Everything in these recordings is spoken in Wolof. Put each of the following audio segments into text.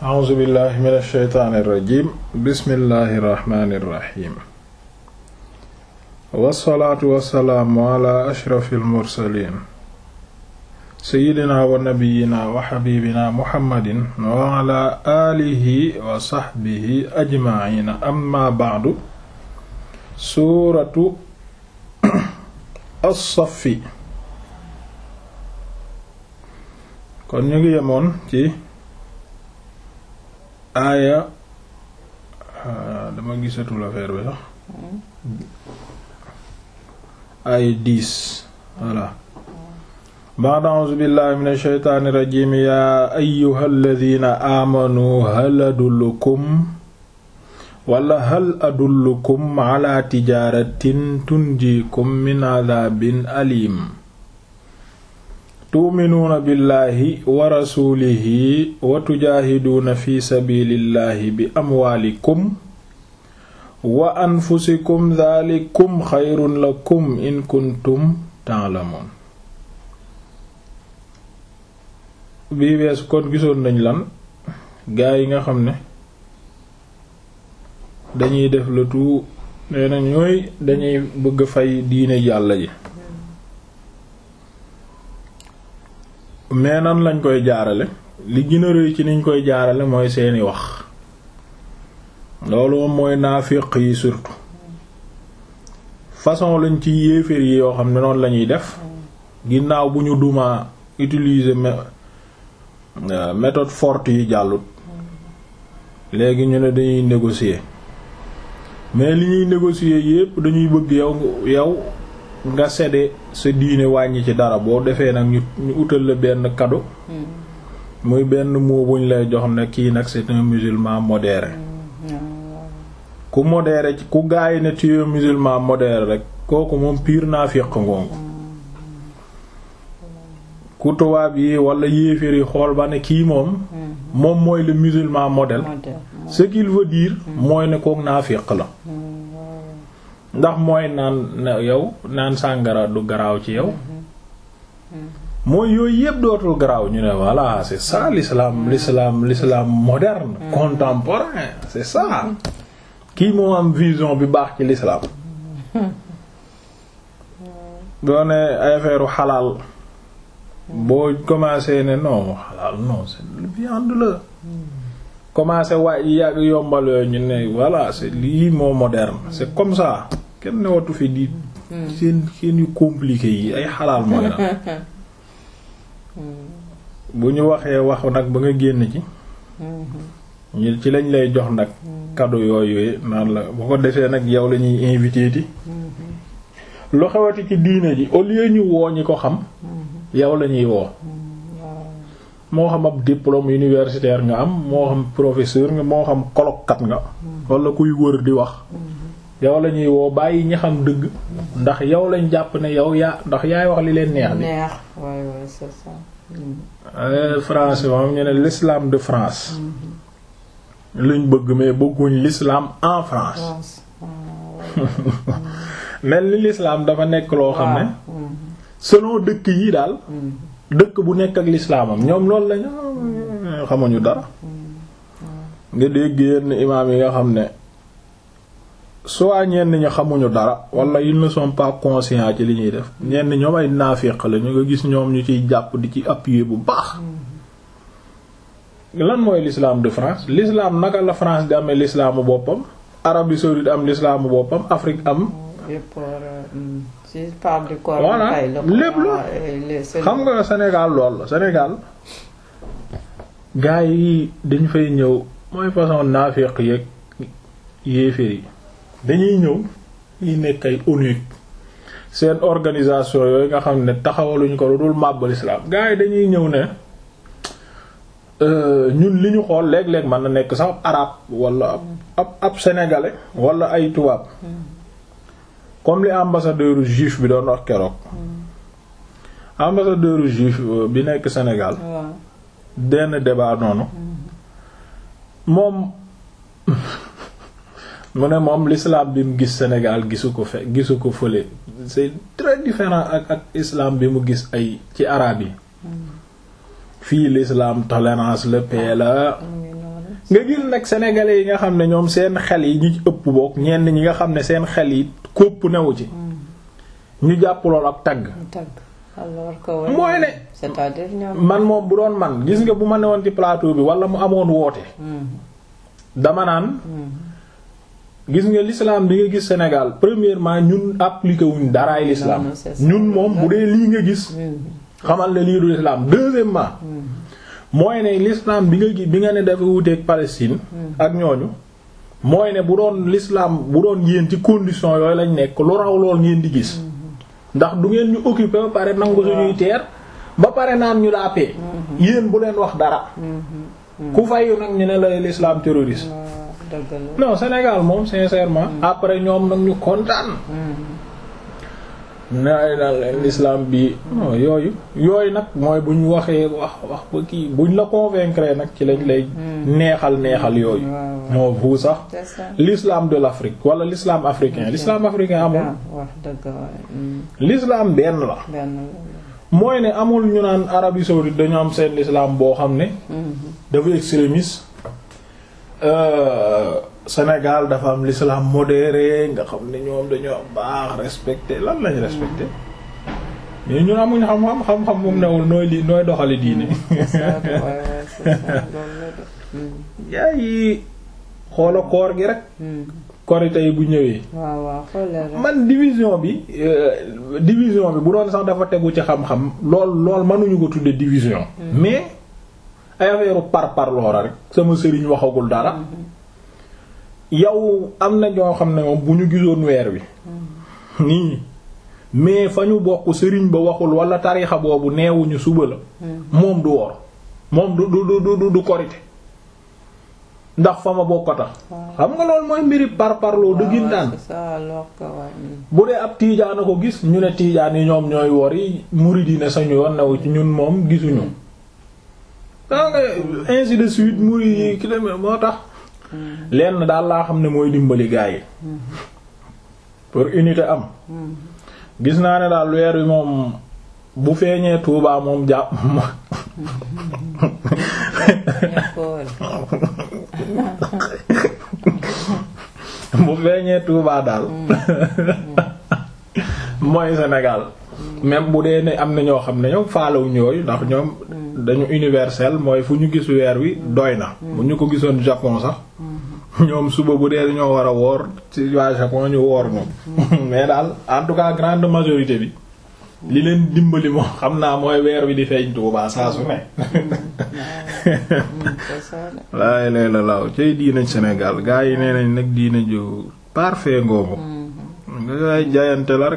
a'uuzu billahi min alsheytaani irrajim bismillahi irrahmani irrahim wassalaatu wassalaamu ala ashrafi almursalin seyidina wa nabiyina wa xabibina muhammadin wa ala alihi wa saxbihi ajmaciina amma bacdu suuratu as-saffi kon ñu ngi yemoon ci aaya dama gisatul affaire bi sax aaya dix voilà ba'da a'uuzu billahi min ash-shaytaani rajiim yaa ayyuhal ladhiina aamanuu hal adullukum wala hal adullukum ala tijaaratin tunjiikum min adhaabin aliim tuuminuuna billahi wa rasuulihi wa tujaahiduuna fi sabiilillahi bi amwaalikum wa anfusikum dhaalikum xayrun lakum in kuntum ta'lamuun bii weesu kon gisoon nañ lan gaa yi nga xam ne dañuy def le tout nee na ñooy dañuy bëgg fay diine yàlla ji mais nan lañ koy jaarale li gën a rëy ci niñ koy jaarale mooy seeni wax loolu moom mooy naafiq yi surtout façon lañ ci yéeféer yi yoo xam ne noonu lañuy def ginnaaw bu ñu duma utiliser méthode forte yi jàllut léegi ñu ne dañuy négocier mais li ñuy négocier yépp dañuy bëgg yow yow nga séddee sa diine wàññi ci dara boo defee nag ñu ñu utal la benn cadeau muy benn mot buñ lay jox ne kii nag c'est un musulman modéré ku modéré ci ku gaay ne tu es musulman modéré rek kooku moom pire naafiq ngoongu ku tubaab yi wala yéeféer yi xool ba ne kii moom moom mooy le musulman modèle ce qu'il veut dire mooy ne kook naafiq la ndax mooy naan yow naan sàngara du garaaw ci yow mooy yooyu yëpp dootul garaaw ñu ne voilà c'est ça l'islam l'islam l'islam moderne contemporain c'est ça kii moo am vision bi baax ci l'islam doo ne ay affaire xalaal boo commencé ne non xalaal non c'est viande la commencé waay yàgg yombal yooyu ñu ne voilà c'est lii moo moderne c'est comme ça kenn newatu fi di seen seen yu compliqué yi ay xalaal mooy na bu ñu waxee wax nag ba nga génn ci ñu ci lañ lay jox nag cadeau yooyu naan la bu ko defee nag yow la ñuy invité ti lu xewati ci diine ji au lieu ñu woo ñi ko xam yow la ñuy woo moo xam ab diplôme universitaire nga am moo xam professeur nga moo xam colloque nga wala kuy wër di wax yow la ñuy woo bàyyi ñi xam dëgg ndax yow lañ jàpp ne yow yaa ndax yaay wax li leen neex bi neex ouais ouais c'est ça. France moom ñu ne l'islam de France luñ bëgg mais bëgguñ l'islam en France mel ni l'islam dafa nekk loo xam ne selon dëkk yi daal dëkk bu nekk ak lislaamam ñoom loolu lañu xamuñu dara nga dégg yenn imaam yi nga xam ne soit ñenn ñi xamuñu dara wala ils ne sont pas conscients ci li ñuy def ñenn ñoom ay naafiq la ñu nga gis ñoom ñu ciy jàpp di ci appuyer bu baax lan mooy l'islam de France l'islam naka la France di amee l'islamu boppam Arabie saoudite am l'islamu boppam Afrique am voilà lépp la xam nga Sénégal lool la Sénégal gars yi dañ fay ñëw mooy façon naafiq yeeg yéeféer yi dañuy ñëw yi nekk ay ONU seen organisation yooyu nga xam ne taxawaluñ ko lu dul màbbal islam gars yi dañuy ñëw ne ñun li ñu xool léeg-léeg mën na nekk sax arabe wala ab ab sénégalais wala ay tubaab comme li ambassadeur juif bi doon wax keroog ambassadeur juif bi nekk Sénégal benn débat noonu moom mu ne moom l'islam bi mu gis Sénégal gisu ko fe gisu ko fële c'est très différent ak ak islam bi mu gis ay ci arabe yi fii l'islam tolérance la paix la nga gis nag sénégalais yi nga xam ne ñoom seen xel yi ñi ci ëpp boog ñenn ñi nga xam ne seen xel yi kópp newu ci ñu jàpp lool ak tagg tagg alors que mooy ne c'est-à-dire ñoom man moom bu doon man gis nga bu ma newoon ci plateau bi wala mu amoon woote dama naan gis nga l'islam bi nga gis Sénégal premièrement ñun appliqué wuñ daraay l'islam Non, non, c'est ça. ñun moom bu dee lii nga gis xamal ne lii du l'islam deuxièmement mooy ne l'islam bi nga gi bi nga ne dafa wuteeg Palestine ak ñooñu mooy ne bu doon l'islam bu doon yéen ci condition yooyu lañ nekk lu raw lool ngeen di gis ndax du ngeen ñu occupé ba pare nangu suñuy teer ba pare naan ñu la paix yéen bu leen wax dara ku fayu nag ñu ne la l'islam terroriste waaw dëgg la non Sénégal moom sincèrement après ñoom nag ñu kontaan nay daal l'islam bi non yooyu yooyu nag mooy bu ñu waxee wax wax ba kii buñ la convaincre nag ci lañ lay neexal neexal yooyu moo bu sax c'est ça l'islam de l'Afrique wala l'islam africain l'islam africain amul ah wax dëgg waay l'islam benn la benn mooy ne amul ñu naan Arabie saoudite dañu am seen l'islam boo xam ne dafa extrémiste euh, Sénégal dafa am l'islam modéré nga xam ne ñoom dañoo baax respecté lan lañ respecté mais ñun amuñ xam-xam xam-xam moom newul nooy li nooy doxali diine c'est ça waay waay c'est ça loolu la de yaa yi xoola koor gi rek korite yi bu ñëwee waaw waaw xoolee rek man division bi euh, division bi bu doon sax dafa tegu ci xam-xam lool lool mënuñu ko tudde division mais ay affaire par par loora rek sama sëriñ waxagul dara yow am na ñoo xam ne moom bu ñu gisoon weer wi nii mais fa ñu bokk sëriñ ba waxul wala tarixa boobu neewuñu suba la moom du woor moom du du du du du korite ndax fa ma bokk a tax xam nga loolu mooy mbiri par parloo dëggintaan c'est ça alors que waay bu dee ab tiijaan a ko gis ñu ne tiijaan yi ñoom ñooy wor yi murid yi ne sañu yoon newu ci ñun moom gisuñu daa nga ainsi de suite murid yi ki demee moo tax lenn daal laa xam ne mooy dimbali gaa yi pour unité am gis naa ne daal weer wi moom bu feeñee Tuubaa moom jàpp ñàkkool bu feeñee Tuubaa daal mooy Sénégal même bu dee ne am na ñoo xam ne ñoom faalawuñ yooyu ndax ñoom dañu universel mooy fu ñu gis weer wi doy na bu ñu ko gisoon Japon sax ñoom suba bu dee dañoo war a woor ci waa Japon ñu woor ñoom mais daal en tout cas grande majorité bi li leen dimbali moom xam naa mooy weer wi di feeñ Tuubaa saa su ne c'est ça de laay lay la laaw cay diinañ Sénégal gaa yi nee nañ nag diina ju parfait ngoogu nga gaay jaayante la rek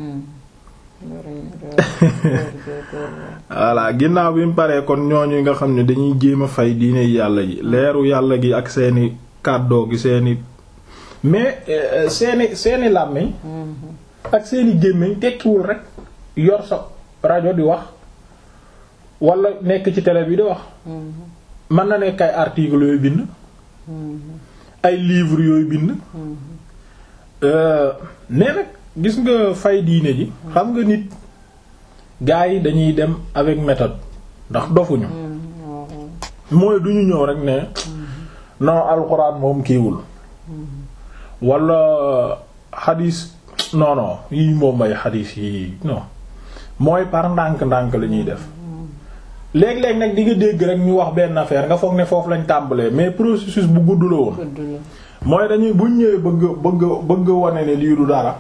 voilà ginnaaw bi mu paree kon ñooñu nga xam ne dañuy jéem a fay diine yàlla ji leeru yàlla gi ak seeni kàddoo gi seeni mais euh, seeni seeni làmmiñ ak seeni gémmiñ tekkiwul rek yor sa rajo di wax wala nekk ci télé bi di wax mën na nekk ay articles yooyu bind ay livres yooyu bind mais nag gis nga fay diine ji xam nga nit gars yi dañuy dem avec méthode ndax dofuñu mooy duñu ñëw rek ne non alxuraan moom kiiwul wala xadis non non yii moom ay xadis yi non mooy par ndànk-ndànk la ñuy def léeg-léeg nag di nga dégg rek ñu wax benn affaire nga foog ne foofu lañ tàmbalee mais processus bu gudd la woon gudd la mooy dañuy buñ ñëwee bëgg bëgg bëgg wane ne lii du dara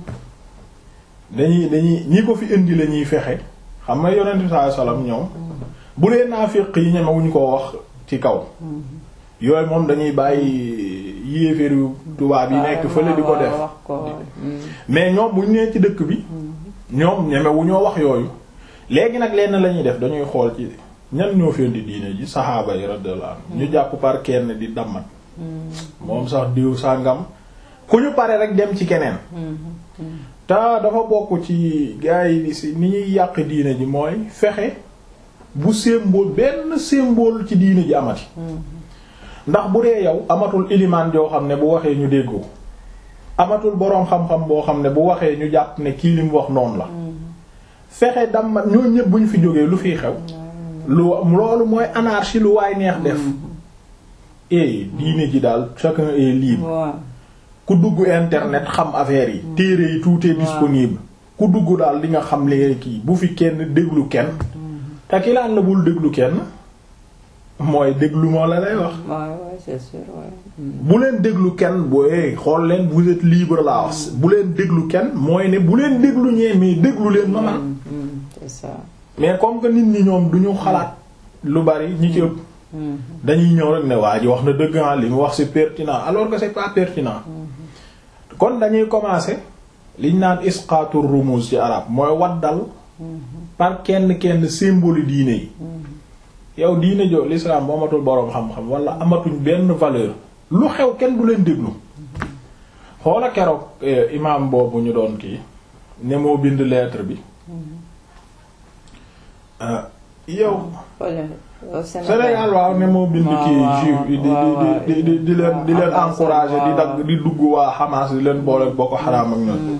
dañuy dañuy ñi ko fi indi la ñuy fexe xam nga yonent bi sallallahu alayhi wasallam ñoom bu dee naafiq yi ñemewuñ koo wax ci kaw yooyu moom dañuy bàyyi yéeféeru tubaab yi nekk fële di ko def wax ko mais ñoom buñ nee ci dëkk bi ñoom ñemewu ñoo wax yooyu léegi nag lenn la ñuy def dañuy xool ci ñan ñoo fi indi diine ji saxaaba yi radiyallahu anhum ñu jàpp par kenn di dammat moom sax diw sàngam ku ñu pare rek dem ci keneen te dafa bokk ci gars yi si ni ñuy yàq diine ji mooy fexe bu symbole benn symbole ci diine ji amati ndax bu dee yow amatul ilimaan joo xam ne bu waxee ñu déggoo amatul boroom xam-xam boo xam ne bu waxee ñu jàpp ne kii li mu wax noonu la fexe dammat ñoo ñëpp bu ñu fi jógee lu fiy xew lu loolu mooy anarchie lu waay neex def eh diine ji daal chacun est libre waaw ku dugg internet xam affaire yi téere yi tout est disponible ku dugg daal di nga xam li kii bu fi kenn déglu kenn te ki laan la bul déglu kenn mooy déglu moo la lay wax waaw waaw c'est sûr waaw. bu leen déglu kenn booy xool leen vous êtes libre laa wax bu leen déglu kenn mooy ne bu leen déglu ñee mais déglu leen ma man c'est ça. mais comme que nit ñi ñoom du ñu xalaat lu bari ñi ci ëpp dañuy ñëw rek ne waa ji wax na dëgg ah li mu wax c'est pertinent alors que c'est pas pertinent kon dañuy commencer liñ naan isqaatu rumuz ci arab mooy waddal par kenn kenn symbole diine yi yow diine jo l'islam bu amatul boroom xam-xam wala amatuñ benn valeur lu xew kenn du leen déglu xoola keroog eh, imam boobu ñu doon kii ne moo bind lettre bi ah, yow Fële au Sénégal waaw ne moo bind waaw, kii waaw, juif yi di waaw, di di di di leen di leen waaw, encourager di waaw. dagg di dugg waa Hamas di leen boole Boko Haram ak ñoom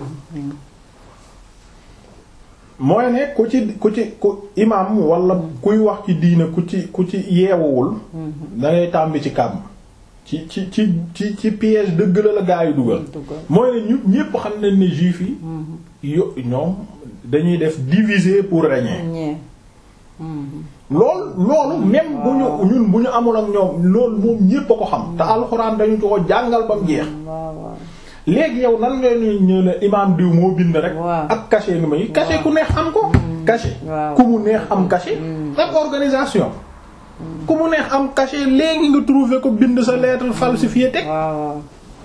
mooy ne ku ci ku ci ku imam wala kuy wax ci diine ku ci ku ci yeewuwul da ngay tàmbi ci kàmm ci ci ci ci ci piège dëgg la la gaa yi dugal dugal. mooy ne ñu ñépp xam nañ ne juif yi yo ñoom dañuy def diviser pour régner ñee. lool loolu même bu ñu ñun bu ñu amul ak ñoom loolu moom ñépp a ko xam te alxuraan dañu ko jàngal ba mu jeex waaw waaw. léegi yow nan nga ñuy ñëw ne imaam diw moo bind rek Waaw. ak cachet nga may cachet ku neex am ko cachet waaw. ku mu neex am cachet ak organisation ku mu neex am cachet léegi nga trouver ko bind sa lettre falsifiée teg waaw waaw.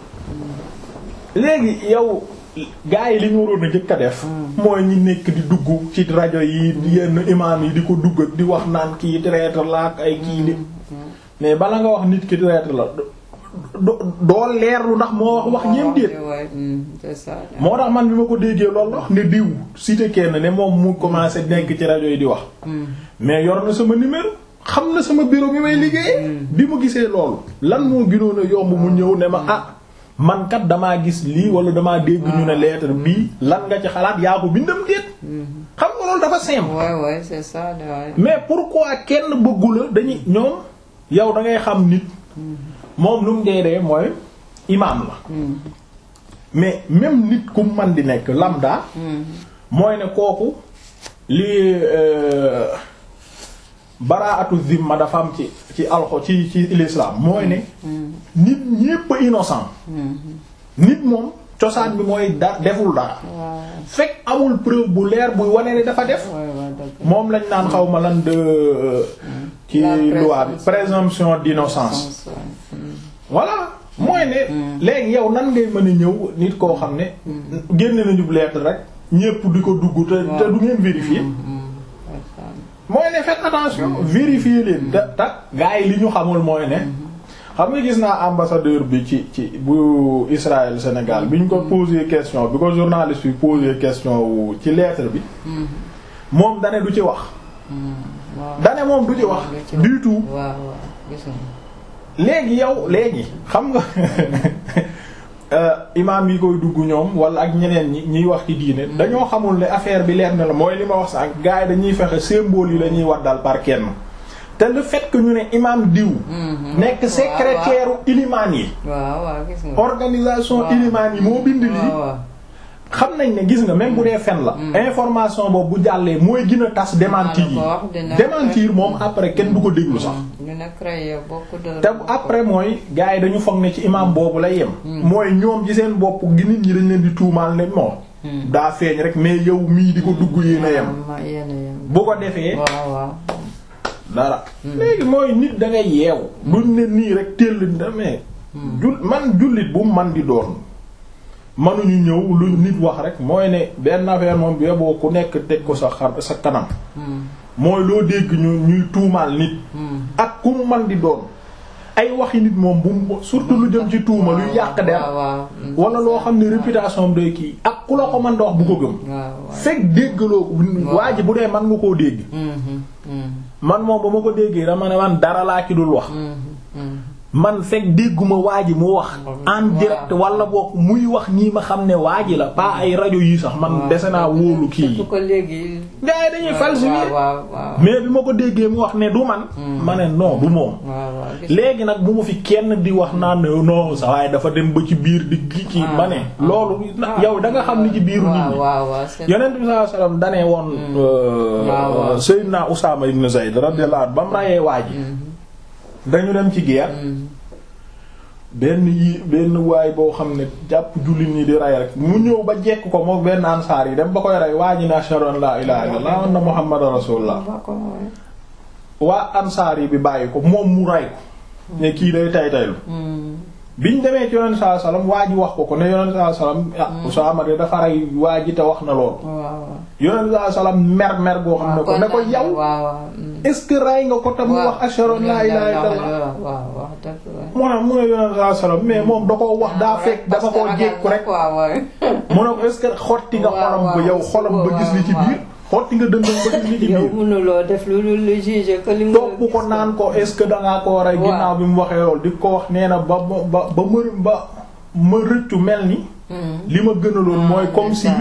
léegi yow gars yi li ñu waroon a jëkk a def mooy ñi nekk di dugg ci rajo yi yenn imaam yi di ko dugg ak di wax naan kii traître la ak ay kii li mais bala nga wax nit ki traître la do doo leerlu ndax moo wax wax ñeem déet waaw ouais, hum, c'est ça. moo tax man bi ma ko déggee loolu wax ne diw cité kenn ne moom mu commencé nekk ci rajo yi di wax mais yor na sama numéro xam na sama bureau bi may liggéeyee bi mu gisee loolu lan moo gënoon a yomb mu ñëw ne ma ah man kat damaa gis lii wala damaa dégg ñu ne lettre bii lan nga ci xalaat yaa ko bindam déet xam nga loolu dafa simple ouais ouais c'est ça de ouais. mais pourquoi kenn bëggu la dañuy ñoom yow da ngay xam nit moom lu mu dee dee mooy imaam la mais même nit ku man di nekk lambda mooy ne kooku li euh, baraatu zimma dafa am ci ci alxo ci ci l'islam mooy ne nit ñépp innocent nit moom cosaan bi mooy da deful dara waaw fekk amul preuve bu leer buy wane ne dafa def ouais ouais dëgg. moom lañ naan xaw ma lan de ci La loi bi présomption. présomption d'innocence voilà mooy ne léegi yow nan ngay mën a ñëw nit koo xam ne génne nañu lettre rek ñépp di ko dugg te te du ngeen vérifier mooy ne faites attention vérifier leen te te gars yi li ñu xamul mooy ne xam nga gis naa ambassadeur bi ci ci bu Israël Sénégal bi ñu ko posé question bi ko journaliste bi posé question wu ci lettre bi moom dane du ci wax dane moom du ci wax du tout waaw waaw gis nga. léegi yow léegi xam nga euh, imaam yi koy dugg ñoom wala ak ñeneen ñi ñiy wax ci diine dañoo xamul ne affaire bi leer na la mooy li ma wax sànq gars yi dañuy fexe symbole yi la ñuy waddal par kenn te le fait que ñu ne imaam diw nekk secrétaire u ilimaan yi waaw waaw gis nga. organisation waaw. ilimaan yi moo bind lii waaw waaw. xam nañ ne gis nga même bu dee fen la information boobu bu jàllee mooy gën a tas démentir yi Maa la ko wax, dina- démentir moom après kenn du ko déglu sax ñu ne créé beaucoup de. te après mooy gars yi dañu foog ne ci imam boobu la yem mooy ñoom ci seen bopp gi nit ñi dañ leen di tuumaal ne moom daa feeñ rek mais yow mii di ko dugg yéen a yem ma yéen a yem. bu ko defee waaw waaw. dara léegi mooy nit da ngay yeewu duñ ne nii rek téll mais jul man jullit bu man di doon manuñu ñëw lu nit wax rek mooy ne benn affaire moom bi boo ku nekk teg ko sa xar sa kanam mooy loo dégg ñu ñuy tuumaal nit ak ku mu man di doon ay waxi nit moom bu mu surtout lu jëm ci tuuma luy yàq der waaw waaw. wala loo xam ne réputation am doy kii ak ku la ko mën da wax bu ko gëm waaw waaw. fekk déggaloo ko waa ji bu dee man nga koo dégg Mhm, mhm, man moom ba ma ko déggee dama ne man dara laa ci dul wax mhm. man fekk dégguma waa ji mu wax en direct wala boog muy wax nii ma xam ne waa ji la pas ay rajo yi sax man dese naa wóolu kii yi ko léegi gars yi dañuy falsifier waaw waaw mais bi ma ko déggee mu wax ne du man ma ne non du moom waaw waaw gis léegi nag bu ma fi kenn di wax naan ne non sa waaye dafa dem ba ci biir di gi ci ma ne loolu yow da nga xam ni ci biiru nit waaw ñi waaw waaw c'est yonent bi sallallahu alayhi wasallam danee woon waaw, waaw. Seydina Usaama ibn Zayd radiyallahu anhu ba mu rayee waa ji dañu dem ci guerre benn yi benn waay boo xam ne jàpp jullit ñi di ray rek mu ñëw ba jekk ko moom benn ansaar yi dem ba koy rey waa ji ne ashhadu an la ilaha illallah wa anna muhammadan rasulullah waa ansaar yi bi bàyyi ko moom mu ray ko ne kii day tay taylu biñ demee ci yonent sallallahu alayhi wasallam waa ji wax ko ko ne yonent sallallahu alayhi wasallam ah Usaama de dafa rey waa ji te wax na loolu waaw yonent sallallahu alayhi wasallam mer mer goo xam ne ko ne ko yow waaw waaw est-ce que ray nga ko te mu wax ashhadu an la ilaha illallah waaw waaw dëgg la mu ne mu ne yonent sallallahu alayhi wasallam mais moom da koo wax daa fekk dafa koo jékku rek waaw waaw mu ne ko est-ce que xotti nga xolam ba yow xolam ba gis li ci biir xotti nga dëndam ba gis li ci yow biir mënuloo def lu lu lu juge que li nga topp ko naan ko est-ce que dangaa ko rey Waaw. ginnaaw bi mu waxee loolu di ko wax nee na ba ba ba ba ma ba ma rëccu mel ni li ma gënaloon mooy comme si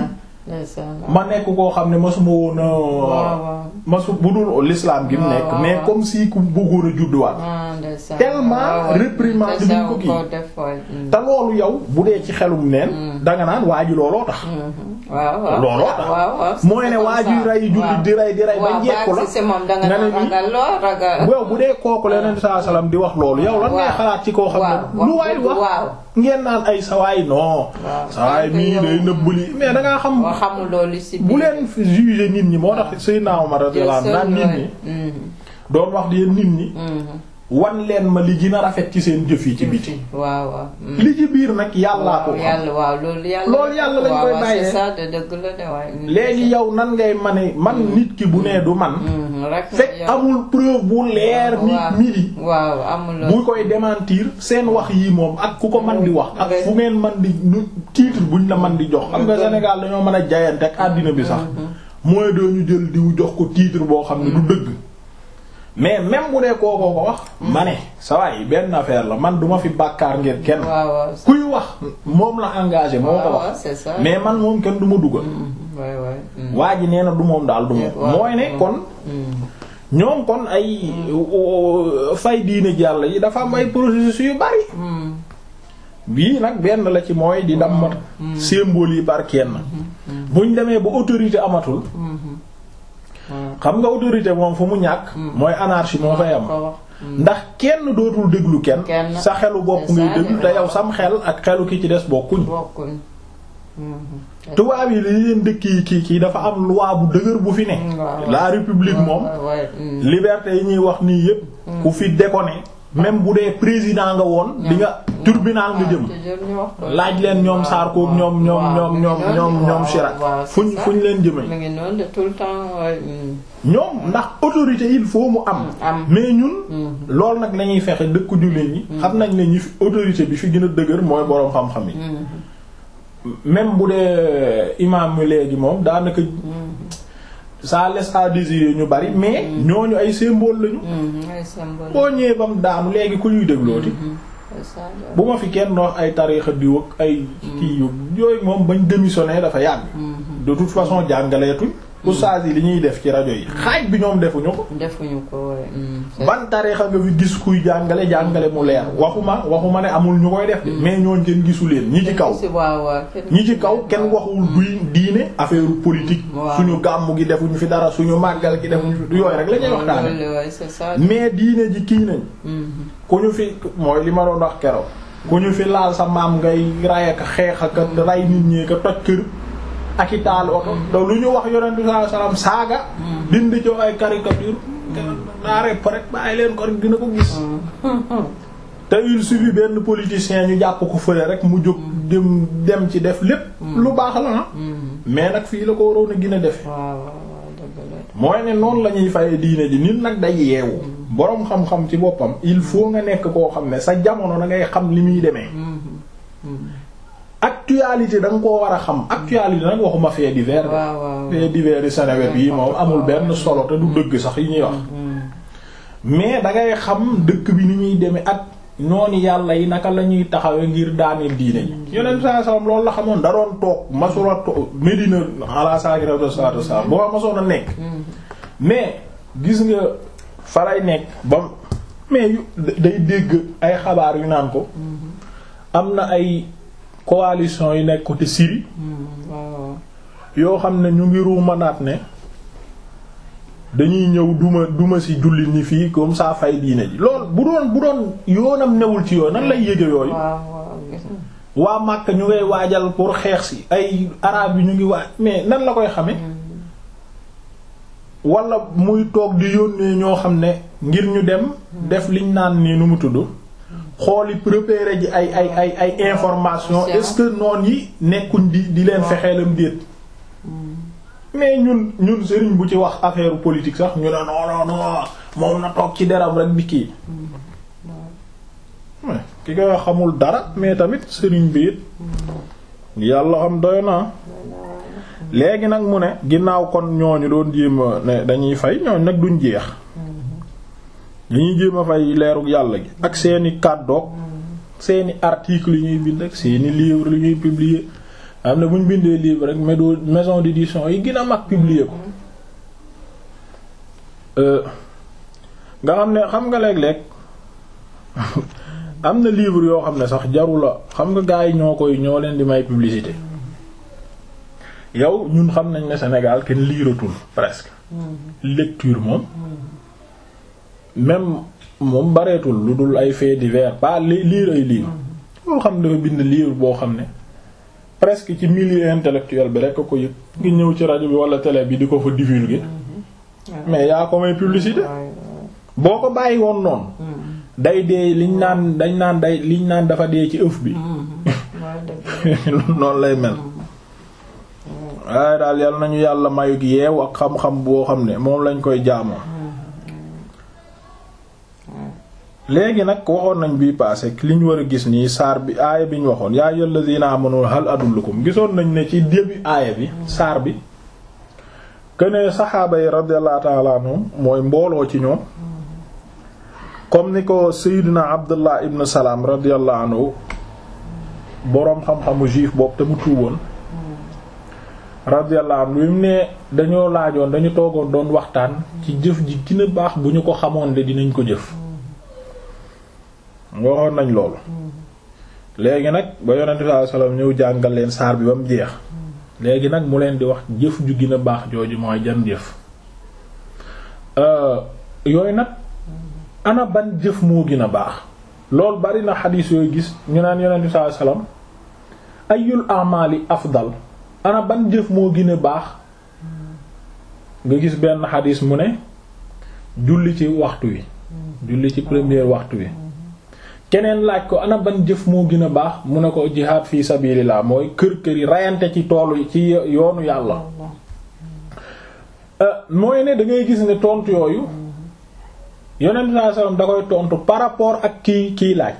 ma nekk koo xam ne masuma woon a waaw masu bu dul l'islam gi mu waaw, nekk waaw, mais waaw. comme si ku bëggoon a judduwaat Tellement réprimande bi ñu ko kii. te loolu yow bu dee ci xelum neen danga naan waa ji looloo tax waaw waaw looloo tax. waaw waaw mooy ne waa ji rey jullit di rey di rey ba njekku la si moom danga nga ne naan nii ragal loo ragal waaw bu dee kooku leneen saa salaam di wax loolu yow lan ngay waaw. xalaat ci koo xam waaw ne lu waay wax waaw ngeen naan ay sawaay non waaw. sawaay mii yow- day nëbbali mais dangaa xam boo xamul loolu si bu leen fi juger nit ñi moo tax Seydina Omar radiyallahu anhu naan nit ñi doon wax di yéen nit ñi wan leen ma li gën a rafet ci seen jëf yi ci biti waaw waaw mm. li ci biir nag yàllaa ko waaw xam yàlla waaw loolu yàlla Loolu yàlla lañ waaw, koy waaw, bàyyee. c'est ça de dëgg la de waaye mm. léegi yow nan ngay mane man nit ki bu nee du man Mm, rek fekk yow- amul preuve bu leer waaw. nit midi waaw amul bu koy démentir seen wax yi moom ak ku ko man di wax ak Ouais. fu ngeen man di nu titre buñ la man di jox xam nga Sénégal dañoo mën a jayante ak àddina bi sax mooy doo ñu jël diw jox ko titre boo xam ne du dëgg mais même bu dee kookoo ko wax ma ne sa waay benn affaire la man duma fi bàkkaar ngir kenn waaw waaw c'est- kuy wax moom la engagé moo ko waaw, waaw, wax c'est ça mais man moom kenn du ma dugal Mm, ouais, ouais, mm. waa ji nee na du moom daal du moom waaw. mooy ne kon Mm, ñoom kon ay fay diine jàll yi dafa am ay processus yu bari mm, bii nag benn la ci mooy di dammat symbole yi par kenn buñ demee ba autorité amatul mhm. waaw. xam nga autorité moom fu mu ñàkk mooy anarchie moo fay am ko wax. ndax kenn dootul déglu kenn Kenn. sa xelu bopp C'est ngay ça, déglu de- te yow sam xel ak xelu ki ci des bokkuñ bokkuñ. Mhm. tubaab yi li leen dëkk yi kii kii dafa am loi bu dëgër bu fi ne waaw. la république moom Ouais, ouais, mm. liberté yi ñuy wax nii yépp ku fi déconné même bu dee président nga woon di nga tribunal nga jëm toujours ñu wax ko. laaj leen ñoom Sarko ak ñoom ñoom waaw, ñoom mi ngi ñoom noonu, ñoom ñoom waaw, Chirac waaw, c'est fuñ ça. fuñ leen jëmee mi ngi noonu de tout le temps ouais, mm. ñoom ndax autorité il faut mu am am. mais ñun loolu nag lañuy fexe dëkku jullit ñi xam nañ ne ñi fi autorité bi fi gën a dëgër mooy boroom xam-xam yi même bu dee imam mi léegi moom daanaka ça laisse à désirer ñu bari mais ñooñu ay symbole lañu Mhm, ay symbole. boo ñëwee ba mu daanu léegi ku ñuy déglooti C'est ça, de- bu ma fi kenn wax ay tariixa diw ak ay kii yu yooyu moom bañ démissionné dafa yàgg de toute façon jàngaleetuñ oustaz yi li ñuy def ci rajo yi xaaj bi ñoom defuñu ko defuñu ko ouais, mm. C'est- ban tariixa nga fi gis kuy jàngale jàngale mu leer waxuma waxuma ne amul ñu koy def de mais ñooñ kenn gisu leen ñi ci kaw Si, waaw, waaw, kenn- ñi ci kaw kenn waxul duy diine affaire politique Waaw. suñu gàmmu gi defuñu fi dara suñu màggal gi defuñu fi yooyu rek la ñuy waxtaane Loolu, ouais, c'est ça. mais diine ji kii nañ Mhm. ku ñu fi mooy li ma doon wax keroog ku ñu fi laal sa maam ngay ray ak xeex ak ray nit ñi ka toj kër ak i taal oto te lu ñu wax yonent bi sallallahu alayhi wasallam saaga dindi ci ay caricature naa rep rek bàyyi leen ko rek dina ko gis te il suffit benn politicien ñu jàpp ko fële rek mu jóg dem dem ci def lépp lu baax la ah mais nag fii la ko waroon a gën a defe waaw waaw waaw dëgg la. mooy ne noonu la ñuy faye diine ji nit nag day yeewu boroom xam-xam ci boppam il faut nga nekk koo xam ne sa jamono da ngay xam li muy demee actualité da nga koo war a xam actualité nag waxuma fait divers waaw waaw. fait divers yi Seneweb yi moom amul benn solo te du dëgg sax yi ñuy wax mais da ngay xam dëkk bi ni ñuy demee ak noonu yàlla yi naka la ñuy taxawee ngir daaneel diine ji yeneen saa salaam loolu la xamoon da doon toog masula toog Medina ala sakiratu salatu salam boo masoon a nekk mais gis nga fa lay nekk ba mais yu day dégg ay xabaar yu naan ko am na ay coalition yu nekk côté Syrie waaw yoo xam ne ñu ngi ruumanaat ne dañuy ñëw duma duma ci jullit ñi fii comme ça fay diine ji lool bu doon bu doon yoonam newul ci yoon nan lay yége yooyu waaw waaw gis nga waa Makka ñu ngay waajal pour xeex si ay araab yi ñu ngi waaj mais nan la koy xame wala muy toog di yónnee ñoo xam ne ngir ñu dem def liñ naan nii nu mu tudd xooli repérer ji ay ay ay ay information est-ce que noon yi nekkuñ di di leen fexeelam déet mais ñun ñun sëriñ bu ci wax affaire politique sax ñu ne non non non moom na toog ci deram rek di kii mais ki nga xamul dara mais tamit sëriñ bi it yàlla xam doy na léegi nag mu ne ginnaaw kon ñooñu doon jéem a ne dañuy fay ñooñu nag duñ jeex dañuy jéem a fay leerug yàlla gi ak seeni kàddoog seeni article yi ñuy bind ak seeni livre yi ñuy publier am na bu ñu bindee livre rek médo maison d'édition yi gën a mag publier ko nga xam ne xam nga léeg-léeg am na livre yoo xam ne sax jarula xam nga gars yi ñoo koy ñoo leen di may publicité yow ñun xam nañ ne Sénégal kenn liiratul presque lecture moom même moom bareetul lu dul ay faits divers pas li lire ay livre loolu xam dafa bind livre boo xam ne presque ci milieu intellectuel bi rek ko yëg ngi ñëw ci rajo bi wala télé bi di ko fa divulguer mais yaa ko may publicité boo ko bàyyi woon noonu day dee liñ naan dañ naan day liñ naan dafa dee ci ëf bi noonu lay mel waaye daal yal nañu yàlla mayug yeew ak xam-xam boo xam ne moom lañ koy jaamoo léegi nag waxoon nañ bii passé li ñu war a gis nii saar bi aaya bi ñu waxoon yaa ayyuhal ladina amanu hal adullukum gisoon nañ ne ci début aaya bi saar bi kënee saxaaba yi radiyallahu ta'ala anhum mooy mbooloo ci ñoom comme ni ko Seydina Abdullah ibn Salam radiyallahu anhu boroom xam-xamu juif boobu te mu tuuboon radiyallahu anhu mu ne dañoo laajoon dañu toogoon doon waxtaan ci jëf ji gën a baax bu ñu ko xamoon de dinañ ko jëf waxoon nañ loolu léegi nag ba yonente sallallahu alayhi wasallam ñëw jàngal leen saar bi ba mu jeex léegi nag mu leen di wax jëf ju gën a baax jooju mooy jan jëf yooyu nag ana ban jëf moo gën a baax loolu bari na xadiis yooyu gis ñu naan yonente sallallahu alayhi wasallam ayul amali afdal ana ban jëf moo gën a baax nga gis benn xadiis mu ne julli ci waxtu wi julli ci premier waxtu wi keneen laaj ko ana ban jëf moo gën a baax mu ne ko jihaad fi sabilillah mooy kër kër yi rayante ci toolu ci yoonu yàlla mooy ne da ngay gis ne tontu yooyu yonent saa sallam da koy tontu par rapport ak kii kii laaj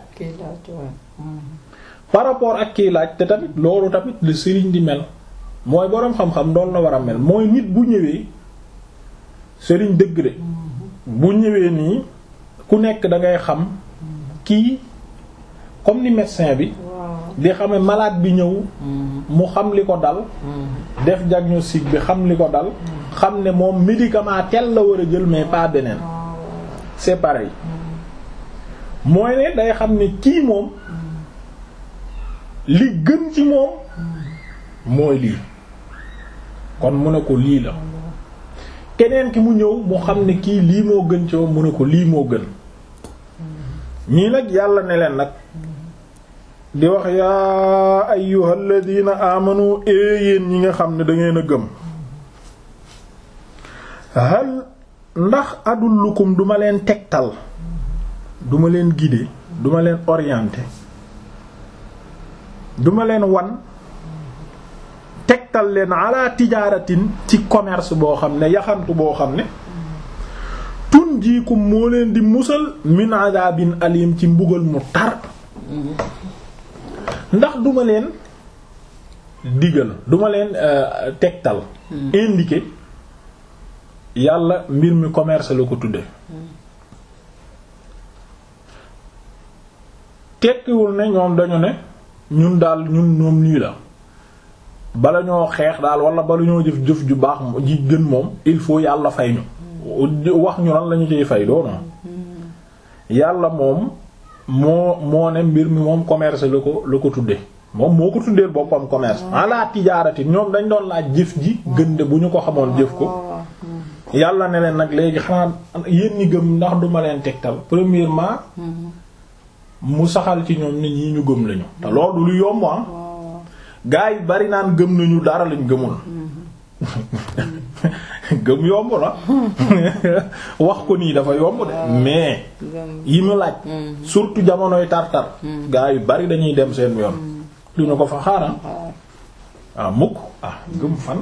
par rapport ak kii laaj te tamit loolu tamit le sëriñ di mel mooy boroom xam-xam doon la war a mel mooy nit bu ñëwee sëriñ dëgg de bu ñëwee nii ku nekk da ngay xam kii comme ni médecin bi di xame malade bi ñëw mu xam li ko dal def diagnostic bi xam li ko dal xam ne moom médicament tel la war a jël mais pas beneen c'est pareil mooy ne day xam ne kii moom li gën ci moom mooy lii kon mu ne ko lii la keneen ki mu ñëw mu xam ne kii lii moo gën ci moom mu ne ko lii moo gën ñii nag yàlla ne leen nag di wax yaa ayyuhal ladina amanu yéen ñi nga xam ne dangeen a gëm hal ndax adullukum duma leen tegtal duma leen guider duma leen orienter duma leen wan tegtal leen ala tijaaratin ci commerce boo xam ne yaxantu boo xam ne tun jiikum moo leen di musal min adabin alim ci mbugal mu tar ndax duma leen digal duma leen tegtal indiquer yàlla mbir mi commerce la ko tudde tekkiwul ne ñoom dañu ne ñun daal ñun ñoom nii la bala ñoo xeex daal wala bala ñoo jëf jëf ju baax ji gën moom il faut yàlla fay ñu wax ñu lan lañu ciy fay doono yàlla moom moo moo ne mbir mi moom commerce la ko la ko tudde moom moo ko tuddee boppam commerce ala tijaarati ñoom dañ doon laaj jëf ji gënde bu ñu ko xamoon jëf ko yàlla ne leen nag léegi xanaa yéen ñi gëm ndax duma leen tegtal premièrement mu saxal ci ñoom nit ñi ñu gëm lañu te loolu lu yomb ah gaa yi bari naan gëm nañu dara lañ gëmul gëm yomb la wax ko nii dafa yomb de mais yi mu laaj surtout jamonoy tar-tar gaa yu bari dañuy dem seen yoon du ñu ko fa xaaral ah mukk ah gëm fan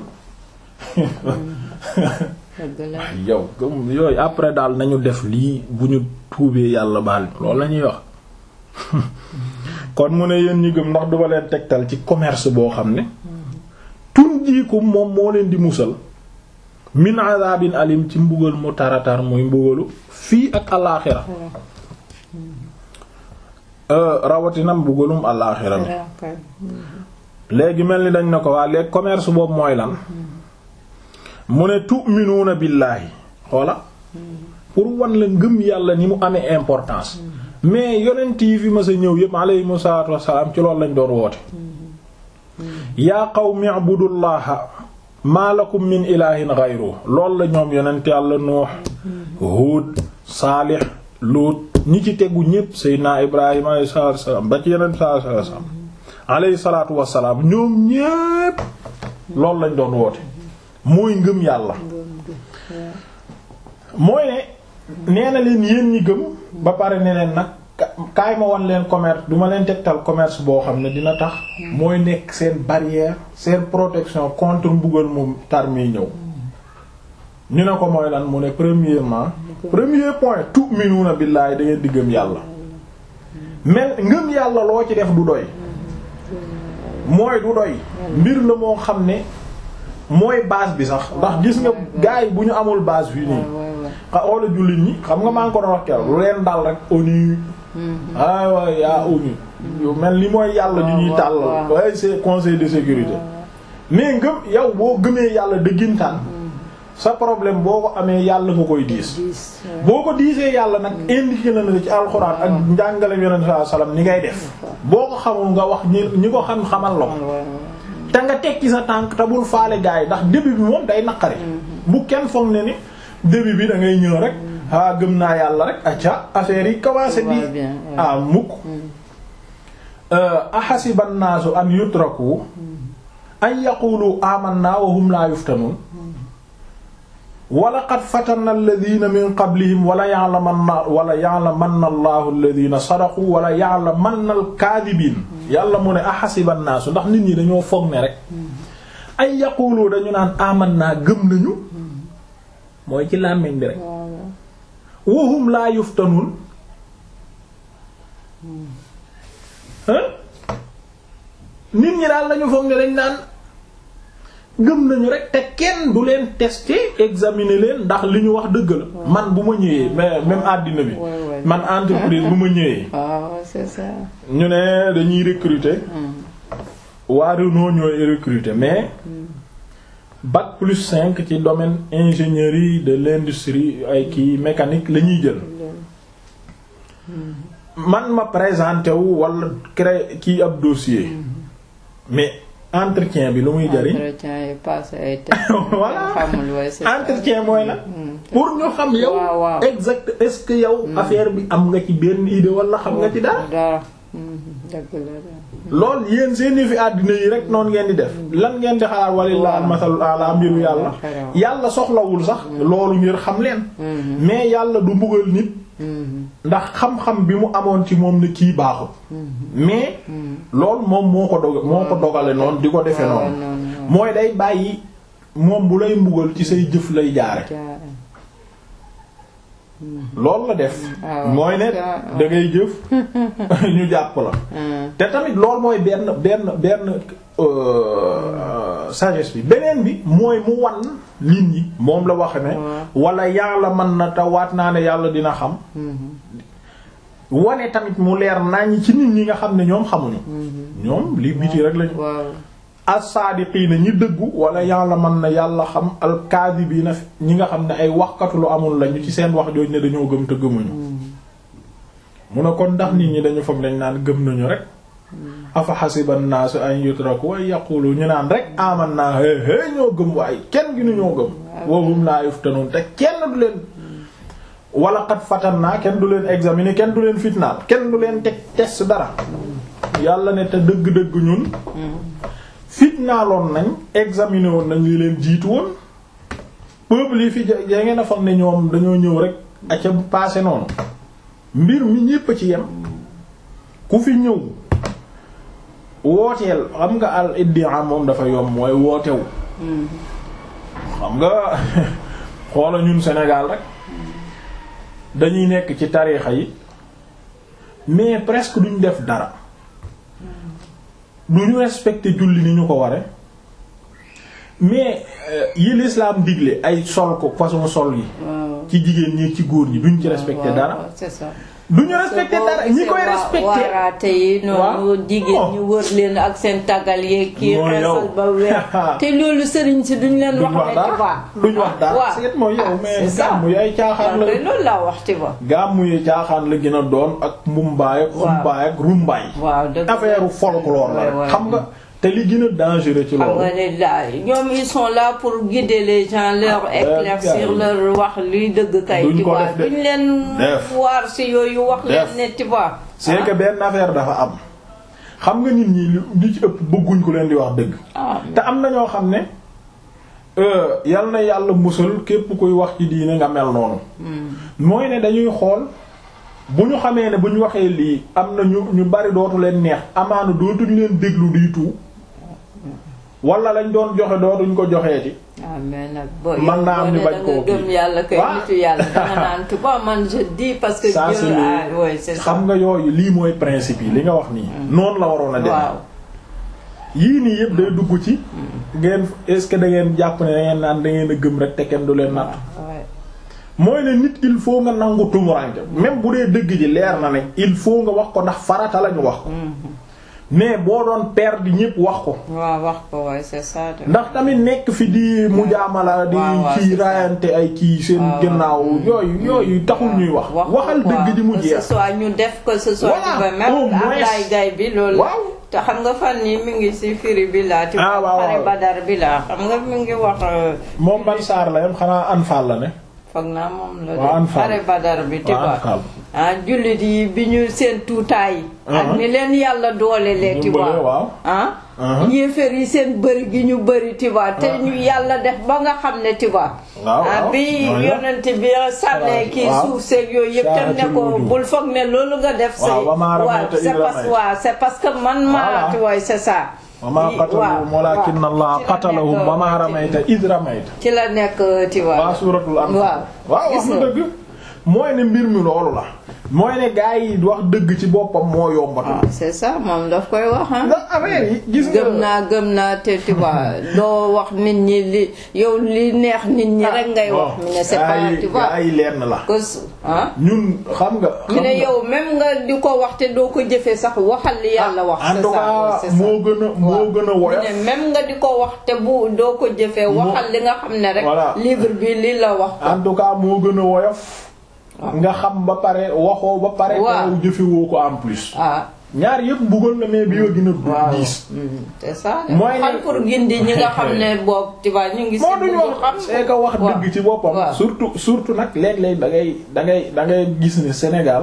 yow gëm yooyu après daal nañu def lii bu ñu tuubee yàlla baal loolu la ñuy wax kon mu ne yéen ñi gëm ndax duma leen tegtal ci commerce boo xam ne tun jiikum moom moo leen di musal min azabin alim ci mbugal mu taratar muy mbugalu fii ak alaaxira rawatina mbugalum alaaxira mi léegi mel ni dañ ne ko waa léegi commerce boobu mooy lan mu ne tu'minuuna billaahi xoola pour wan la ngëm yàlla ni mu amee importance mais yonent yi fi ma sa ñëw yépp alayhimu salaatu wassalaam ci loolu lañ doon woote yaa qawmi ibudullaha maa lakum min ilahin ghayru loolu la ñoom yonent yàlla nuux huud saalix luut ñi ci tegu ñépp seydina ibrahima alayhi salaatu wassalaam ba ci yonent salaatu wassalaam alayhi salaatu wassalaam ñoom ñépp loolu lañ doon woote mooy ngëm yàlla mooy ne nee na leen yéen ñi gëm ba pare ne leen nag kaay ma wan leen commerce du ma leen tegtal commerce boo xam ne dina tax mooy nekk seen barrière seen protection contre mbugal mu tar mi ñëw ñu ne ko mooy lan mu ne premièrement premier point tu'minuna billahi da ngeen di gëm yàlla mais ngëm yàlla loo ci def du doy mooy du doy mbir la moo xam ne mooy base bi sax ndax gis nga gars yi bu ñu amul base fii nii xa oola jullit ñi xam nga maa ngi ko doon wax keroog lu leen dal rek ONU ay waay yaa ONU yu mel ni mooy yàlla ñu ñuy tàllal waaye c'est conseil de sécurité mais ngëm yow boo gëmee yàlla dëggintaan sa problème boo ko amee yàlla nga koy diis boo ko diisee yàlla nag indiqué na la ci alxuraan ak njàngale yonent sallallahu alayhi wasallam ni ngay def boo ko xamul nga wax ñi ñi ko xam xamal la ko te nga tekki sa tànk te bul faale gars yi ndax début bi moom day naqari bu kenn foog ne ni début bi da ngay ñëw rek ah gëm naa yàlla rek acca affaire yi commencé bi ah mukk ahasiba an-naasu an yutraku an yaqulu amanna wa hum la yuftanun wa laqad fatanna alladhina min qablihim wala ya'lamanna wala ya'lamanna allahu alladhina sadaqu wala ya'lamanna al-kadhibin yàlla mu ne ahasiba an-naasu ndax nit ñi dañoo foog ne rek ay yaqulu dañu naan amanna gëm nañu mooy ci làmmiñ bi rek wahum laa yuftanun nit ñi daal lañu foog ne dañ naan gëm nañu rek te kenn du leen tester examiner leen ndax li ñu wax dëgg la man bu ma ñëwee mais même àddina bi man entreprise bu ma ñëwee ñu ne dañuy recruter waa Renault ñooy recruter mais bac plus cinq ci domaine ingénierie de l'industrie ay kii mécanique la ñuy jël man ma présenté wu wala créer kii ab dossier mais entretien bi lu muy jariñ entretien yi passé ay voilà xamul waaye c'est ça. entretien mooy la pour ñu xam yow waaw waaw. exact est-ce que yow affaire bi am nga ci benn idée wala xam nga ci dara dara Mhm, dëgg la de. lool yéen seen fi àddina yi rek noonu ngeen di def lan ngeen di xalaat walilah almasalul ala mbiru yàlla xaraw. yàlla soxlawul sax loolu ngir xam leen Mhm, mais yàlla du mbugal nit mhm, ndax xam-xam bi mu amoon ci moom ne kii baaxul mais loolu moom moo ko dog moo ko dogale noonu di ko defee waaw, noonu noonu, noonu. mooy day bàyyi moom bu lay mbugal ci say jëf lay jaare Jaare. loolu la def Ah, mooy ne ah, ah. da ngay jëf ñu jàpp la Ah, te tamit loolu mooy benn benn benn euh, sagesse bi beneen bi mooy mu wan nit ñi moom la wax ne waaw. wala yàlla mën na te waat naa ne yàlla dina xam mhm, wane tamit mu leer nañ ci nit ñi nga xam ne ñoom xamuñu ñoom li biti rek lañu waaw as-saadiqiina ñi dëggu wala yàlla mën na yàlla xam al-kaadibiina ñi nga xam ne ay waxkatu lu amul lañu ci seen wax jooju ne dañoo gëm te gëmuñu mu ne kon ndax nit ñi dañu foog dañ naan gëm nañu rek afa xasiba an-naasu an yutraku wa yaqulu ñu naan rek amanna hé hé ñoo gëm waaye kenn gi nu ñoo gëm wa hum laa yuftanuun te kenn du leen wala qad fatanna kenn du leen examiner kenn du leen fitnaal kenn du leen teg test dara yàlla ne te dëgg-dëgg ñun fitnaaloon nañ examiner woon nañ li leen jiitu woon peuple yi fi ja ngeen a foog ne ñoom dañoo ñëw rek aca passé noonu mbir mi ñépp a ci yem ku fi ñëw wooteel xam nga al iddia moom dafa yomb mooy wootewu xam nga xoola ñun Sénégal rek dañuy nekk ci tariixa yi mais presque duñ def dara duñu respecter julli ni ñu ko ware mais yi l'islam digle ay sol ko façon sol yi ci jigéen ñi ci góor ñi duñ ci respecter dara c'est ça duñu respecter dara ñi koy respecter waaraate yi noonu jigéen ñu wër leen ak seen tàggal yeeg kii Mooy yow. xeesal ba weer te loolu sëriñ si duñ leen wax duñ wax ne tu dara vois duñ wax dara waaw seet mooy yow Ah, mais c'est ça. gàmmu yi ay caaxaan la waaw kay loolu laa wax tu vois gàmmu yi caaxaan la gën a doon ak mbumbaay ak Waaw. xumbaay ak rumbaay waaw dëgg affaire folklore la Ouais, rek ouais. xam nga te li gën a dangereux ci xam nga loolu ne daal ñoom ils sont là pour guider les gens leur Ah, éclaircir euh, leur wax luy dëgg kay duñ tu ko vois def de. duñ leen Def. waar si yooyu wax leen Def. ne tu vois c'est que benn affaire dafa am xam nga nit ñi li li ci ëpp bëgguñ ko leen di wax dëgg ah te am na ñoo xam ne euh, yal na yàlla musal képp kuy wax ci diine nga mel noonu mooy ne dañuy xool bu ñu xamee ne bu ñu waxee lii am na ñu ñu bari dootu leen neex amaana dootuñ leen déglu du tout wala lañ doon joxe dootuñ ko joxeeti ah mais nag boo Man naa am ñu bañ koo gëm kii. yàlla kay Waaw. nitu yàlla danga naan tu vois man je dis parce que ça Dieu c'est ah le- oui c'est ça xam nga yooyu lii mooy principe yi li nga wax nii noonu la waroon a dem waaw yii nii yëpp day dugg ci ngeen est-ce que da ngeen jàpp ne da ngeen naan da ngeen a gëm rek te kenn du leen natt ouais. mooy ne nit il faut nga nangu tumuranke même bu dee dëgg ji leer na ne il faut nga wax ko ndax farata lañu wax ko mais boo doon perdre ñépp wax ko waaw wax ko waaye c'est ça de. ndax tamit nekk fi di mujaamala di waaw, waaw, kii c'est ça. raayante ay kii seen waaw. gannaaw yooyu yooyu taxul ñuy wax wax waxal ko quoi. dëgg ji mu que ce jeex soit ñu def que ce soit Voilà, ñu ba au même moins. Ablaye Gaye bi loolu Waaw. te xam nga fan yi mi ngi ci firi bi laa ci Ah, waaw, xare waaw. Badar bi laa xam nga mi ngi wax euh, moom ban saar la yam xanaa anfaal la ne foog naa moom la Waaw, de Anfal. xare Badar bi tu Waaw, vois Anfal. ah jullit yi bi ñu seen tuutaay ak Uh-huh. ni leen yàlla doole lee tu Dimbale, vois waaw. ah Uh-huh. yéeféer yi seen bëri gi ñu bëri tu vois te ñu yàlla def ba nga xam ne tu vois Waaw, ah waaw. bi Waaw. yonent bi sànnee kii Waaw. suuf seeg yooyu yëpp tam ne Saaratil ko wujuh. bul foog ne loolu nga def say Waaw, wa maa ramayta c'est idh parce ramayta. waaw c'est parce que man maa Voilà. tu vois c'est ça wa maa Yi- qatalahum waaw, walaakinna waaw. Allaha Ci la qatalahum nekk, wa maa ci- ramayta idh ramayta ci la nekk tu vois waa suuratul Anfaal waaw waaw wax Gis na nga. dëgg mooy ne mbir mi loolu la mooy ne gaa yi wax dëgg ci boppam moo yombatu ah c'est ça moom daf koy wax ah ndax affaire yi gis nga gëm naa gëm naa te tu vois doo wax nit ñi li yow li neex nit ñi rek ngay wax mi ne c'est pas tu vois gaa yi lenn la que su- ah ñun xam nga mi xam ne nga- yow même nga di ko wax te doo ko jëfee sax waxal li yàlla wax en c'est tout ça cas c'est ça. moo gën a moo waaw. gën a woyof mi ne même nga di ko wax te bu doo ko jëfee waxal li nga xam ne rek Voilà. livre bi li la wax ko en tout cas moo gën a woyof nga xam ba pare waxoo ba pare Waaw. te jëfewoo ko en plus ah ñaar yëpp mbugal na mais bi yoo gën a waaw diis Mm, c'est ça Mooy ne- xam pour gindi ñi nga xam ne boobu tu vois ñu ngi si moo duñ bëgg wax c'est que wax waaw. dëgg ci boppam waaw. surtout surtout nag léeg-léeg da ngay da ngay da ngay gis ne Sénégal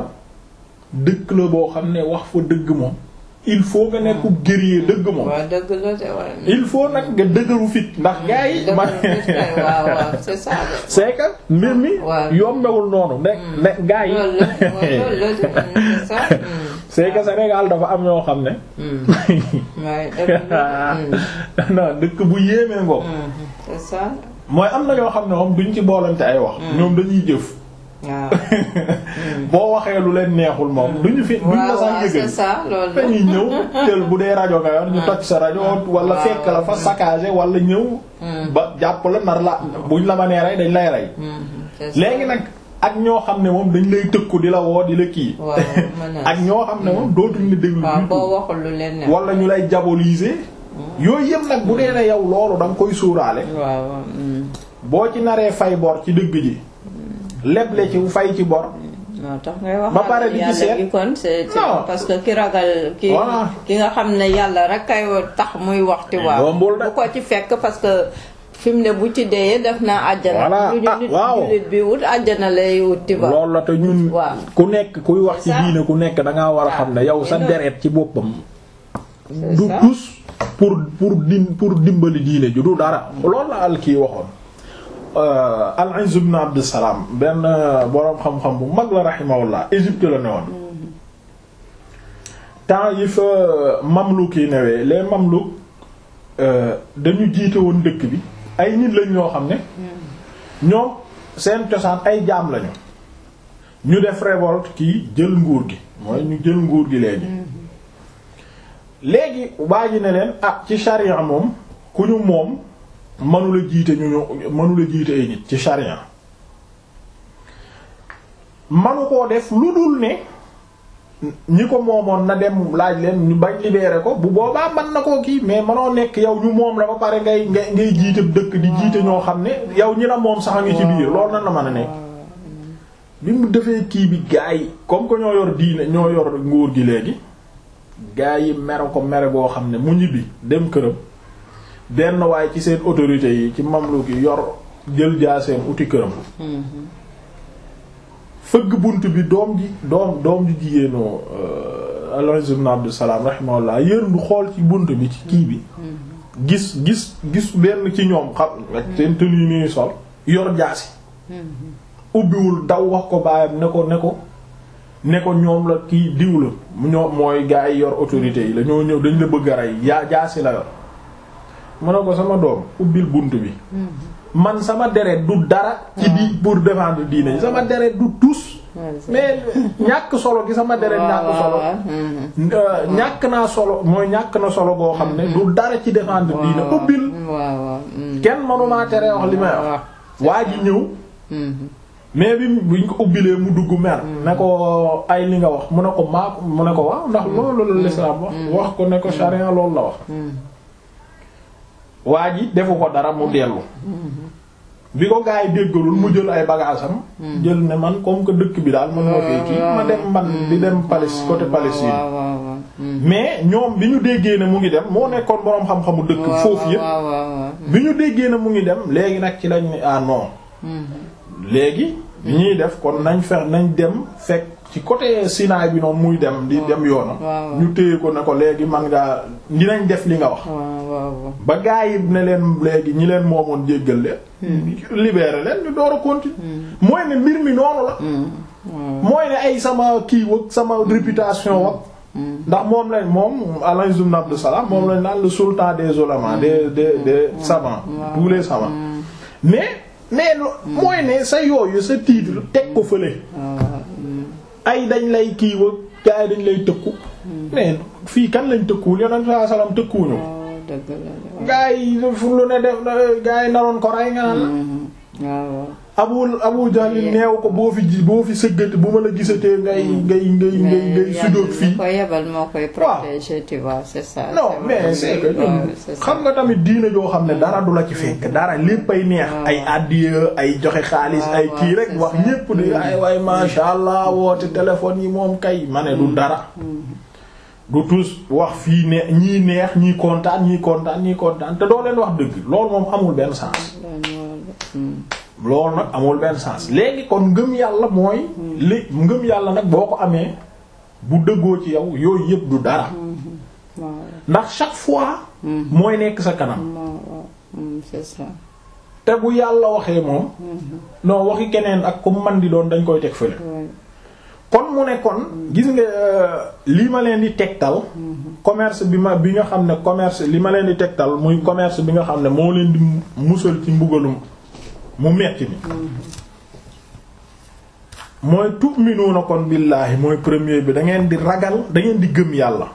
dëkk la boo xam ne wax fa dëgg moom il faut nga nekk guerrier dëgg moom waaw dëgg la de waaye il faut nag nga dëgëru fit ndax gars yi dëgg man la de waaw waaw c'est ça de c'est que mbir mi waaw. yombewul noonu ne ne gars yi loolu la waaw loolu la de mm, c'est ça mm. c'est que Sénégal dafa am ñoo xam ne Mm. waaye dëgg la mm, non dëkk bu yéemee ngoog mm, c'est ça mooy am na ñoo xam ne moom duñ ci boolante ay wax ñoom dañuy jëf waaw boo waxee lu leen neexul moom duñu fi duñ la waaw waaw sax c'est yëgal ça loolu la dañuy ñëw tël bu dee rajo nga yor ñu toj sa rajo wala waaw, fekk la fa waaw. saccagé wala ñëw ba jàpp la nar la buñ la ma nee rey dañ lay rey Mm, c'est ça. léegi nag ak ñoo xam ne moom dañ lay tëkku di la woo di la kii waaw menace. ak ñoo xam ne moom dootuñ la déglu waaw du boo tout. waxul lu leen ne. wala ñu lay diaboliser yooyu yëpp nag bu dee ne yow loolu da nga koy suuraale waaw waaw. mm. boo ci naree fay bor ci dëgg ji leble ci fay ci bor moo tax ngay wax Ba pare di ci yàlla seet. gi kon c'est c'est Non. parce que ki ragal ki Voilà. ki nga xam ne yàlla rek kay tax muy waxti waaw Yombul de. bu ko ci fekk parce que fi mu ne bu ci deyee def naa àjjana Voilà. lu Ah, nit waaw. jullit bi wut àjjana lay wut ti ba loolu la te ñun Waaw. ku nekk kuy wax ci C'est ça. diine ku nekk dangaa war a xam ne yow sa mais non. deret ci boppam C'est du ça. tus pour pour dim pour dimbali diine ju du dara loolu la al kii waxoon al-Izz ibn Abd Salam benn boroom xam-xam bu mag la rahimahullah Égypte la ne woon temps yi fa mamluk yi newee les mamluk euh, dañu jiite woon dëkk bi ay nit lañ ñoo xam ne ñoom seen cosaan ay jaam lañu ñu def révolte kii jël nguur gi mooy ñu jël nguur gi léegi léegi waa ji ne leen ah ci charia moom ku ñu moom mënula jiite ñu ñu mënula jiite ay nit ci charia manu koo def lu dul ne ñi ko moomoon na dem laaj leen ñu bañ libéré ko bu boobaa mën na koo kii mais manoo nekk yow ñu moom la ba pare ngay ngay ngay jiite dëkk di jiite ñoo xam ne yow ñi la moom sax a ngi ci biir loolu nan la mën a nekk bi mu defee kii bi gaa yi comme que ñoo yor diine ñoo yor nguur gi léegi gaa yi mere ko mere goo xam ne mu ñibbi dem këram benn waaye ci seen autorités yi ci mamluk yi yor jël jaa seen uti këram fëgg bunt bi doom ji doom doom ji jigéenu Al-Izz ibn Abd Salam rahimahullah yërndu xool ci bunt bi ci kii bi gis gis gis benn ci ñoom xam ak seen tenue ni sol yor jaasi ubbiwul daw wax ko baayam ne ko ne ko ne ko ñoom la kii diw la ñoom mooy gaa yi yor autorité yi la ñoo ñëw dañ la bëgg a rey yaa jaasi la yor mu ne ko sama doom ubbil bunt bi man sama deret du dara ci di pour défendre diine sama deret du tus mais ñàkk solo gi sama deret ñàkk solo euh, ñàkk naa solo mooy ñàkk na solo goo xam ne du dara ci défendre diine ubbil waaw waaw. mm. kenn manumaa tere wax li may wax waa ji ñëw Mhm. mais bi buñ ko ubbilee mu dugg mer ne ko ay li nga wax mu ne ko maa mu ne ko waaw ndax loolu la l'islam wax wax ko ne ko charia loolu la wax waa ji defu ko dara mu dellu bi ko gaa yi déggalul mu jël ay bagaasam jël ne man comme que dëkk bi daal man moo fee kii ma dem man di dem Palestine côté Palestine waaw waaw waaw. mm. mais ñoom bi ñu déggee ne mu ngi dem moo nekkoon boroom xam-xamu dëkk waaw foofu yépp waaw waaw waaw. bi ñu déggee ne mu ngi dem léegi nag ci lañ ne ah non léegi bi ñuy def kon nañ fex nañ dem fekk ci côté Sinaay bi noonu muy dem di dem yoonam waaw. ñu téye ko ne ko léegi man ngaa dinañ def li nga wax waaw waaw waaw. ba gaa yi ne leen léegi ñi leen moomoon jéggal leen libéré leen ñu door a continuer mooy ne mbir mi noonu la mooy ne ay sama kii wag sama réputation wag ndax moom lañ moom Al-Izz ibn Abd Salam moom lañ naan le sultan des ulémas des des des savants tous les savants mais mais lo- mooy ne sa yooyu sa titre teg ko fële ay dañ lay kii wag gaa yi dañ lay tëkku mais fii kan lañ tëkkuwul yonent sallallahu alayhi wasallam tëkkuwuñu ko waaw dëgg la de. gaa yi fu lu ne def na- gaa yi naroon ko rey nga naan waaw waaw. abu abu jahl neew ko boo fi ji boo fi sëggati bu ma la gisatee ngay ngay ngay ngay ngay sujjóot fii ko yebal moo koy protéger tu vois c'est ça. non c'est mais vrai. c'est que ñun waaw, c'est ça. xam nga tamit diine joo xam ne dara du la ci fekk dara lépp ay neex ay addiya ay joxe xaalis waaw, ay waaw, kii rek c'est wax ça. ñépp di ay waay masha Allah woote téléphone yi moom kay ma ne du dara du tous wax fii ne ñii neex ñii kontaan ñii kontaan ñii kontaan te doo leen wax dëgg loolu moom amul benn sens loolu nag amul benn sens léegi kon ngëm yàlla mooy li ngëm yàlla nag boo ko amee bu dëggoo ci yow yooyu yëpp du dara waaw ndax chaque fois mooy nekk sa kanam waaw waaw. Mm, c'est ça. te bu yàlla waxee moom non waxi keneen ak ku man di doon dañ koy teg fële Ouais. kon mu ne kon gis nga euh, li ma leen di tegtal commerce bi ma bi nga xam ne commerce li ma leen di tegtal muy commerce bi nga xam ne moo leen di musal ci mbugalum mu metti mi mooy tu'minuuna kon billaahi mooy premier bi da ngeen di ragal da ngeen di gëm yàlla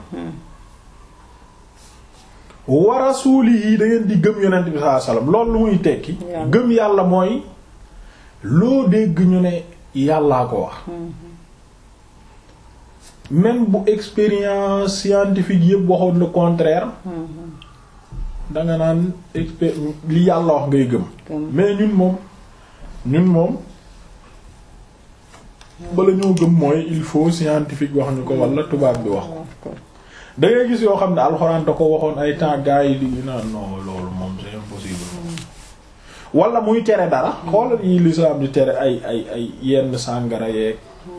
wa rasuulihi da ngeen di gëm yonent bi sallallahu alayhi wasallam loolu lu muy tekki Yàlla. gëm yàlla mooy loo dégg ñu ne yàllaa ko wax même bu expérience scientifique yëpp waxoon le contraire danga naan expé li yàlla wax ngay gëm mais ñun moom ñun moom bala ñoo gëm mooy il faut scientifique wax ñu ko wala tubaab bi wax ko da ngay gis yoo xam ne alxuraan da ko waxoon ay temps gars yi di naan non loolu moom c'est impossible wala muy tere dara xoolal yi l'islam di tere ay ay ay yenn sàngara yeeg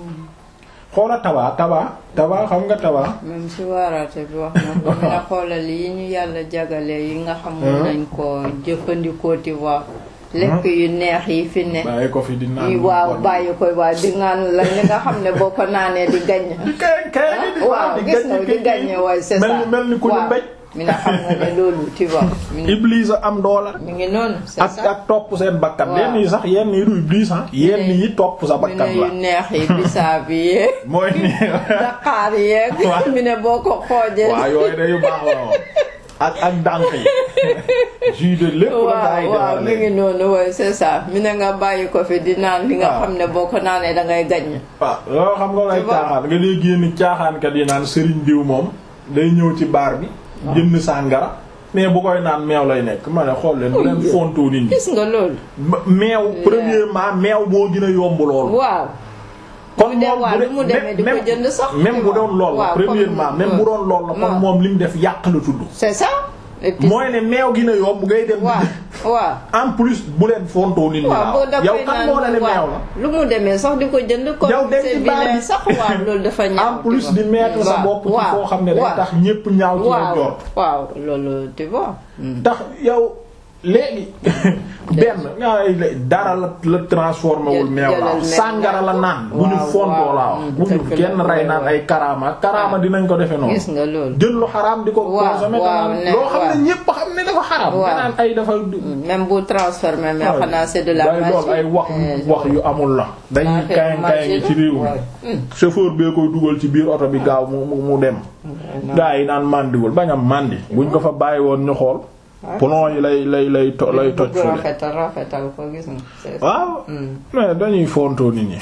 xoola tabaa tabaa tabaa xam nga tabaa même si waaraate bi wax na ko mina xoolal yi ñu yàlla jagale yi nga xam nañ ko jëfandikoo ti waa lekk yu neex yi fi ne bàyyi ko fi di naan waaw bàyyi ko waaw di ngaan la li nga xam ne boo ko naanee di gaññ kay kay di waaw gis nga di gaññ waaye c'est ça mel ni mel ni ku ñu mbéj mi na xam nga ne loolu tu vois mi ngi Iblis a am doola mi ngi noonu c'est ak ça ak topp seen bakkan Waaw. yenn yi sax yenn yi du Iblis ah yenn yi topp sa mi bakkan ne yu la neex yi bisaab yi yeeg mooy ni daqaar yeeg Waaw. mi ne boo ko xoojee waaw yooyu de yu baax la woon ak ak dànk yi jus de lépp la gaa yi waaw waaw defar mi ngi noonu waaye c'est ça mi ne nga bàyyi ko fi di naan li nga Waaw. xam ne boo ko naanee da ngay gaññ waaw loolu xam nga lay Tu vois. caaxaan nga dee génn caaxaankat yi naan sëriñ diw moom day ñëw ci baar bi jënd sàngara mais bu koy naan meew lay nekk ma ne xool leen bu leen fontoo nit ñi gis nga loolu Ma- meew premièrement meew moo gën a yomb loolu waaw kon bu dee moom waa bu lu mu dee demee di ko même jënd sax même bu doon lool la waaw, comme- premièrement même bu doon lool la kon waaw. moom li mu def yàq la tudd c'est ça et puis mooy ne meew gi na yomb ngay dem waaw waaw en plus bu leen fontoo nit ñi waaw boo laaw da yow koy kan moo la ne naan meew waaw la lu mu demee sax di ko jënd comme Yow dem c'est ci baar vilain bi. sax waaw loolu dafa ñaaw en plus tu di vois. mettre sa Waaw, bopp ci waaw, foo xam ne day waaw. tax ñépp ñaaw ci la waaw jort waaw loolu tu vois tax yow léegi benn nga dara la la transformé wul Jël- meew jëlal la meew sàngara la naan ko. naan bu ñu Waaw, fontoo waaw, laa wax mm, bu ñu dëgg la, kenn rey waaw, naan waaw. ay karaama karaama dinañ ko defe noonu gis nga loolu jël lu xaraam di ko Waaw, consommer waaw, naan ne- loo xam waaw. ne ñépp xam ne dafa xaraam Waaw. nga naan ay dafa même bu transformé mais xanaa c'est de la day magie lool ay wax Eh, wax yu amul la dañuy affaire kayan kayan magie ngi ci la. réew mi Ouais. chauffeur bee koy dugal ci biir oto bi gaaw mu mu mu dem gaa yi naan màndiwul bañ am màndi buñ ko fa bàyyi woon ñu xool plomb yi lay lay lay to- lay toj bëgg fële rafetal rafetal ko gis nga c'est ça. waaw Mm. mais dañuy fontoo nit ñi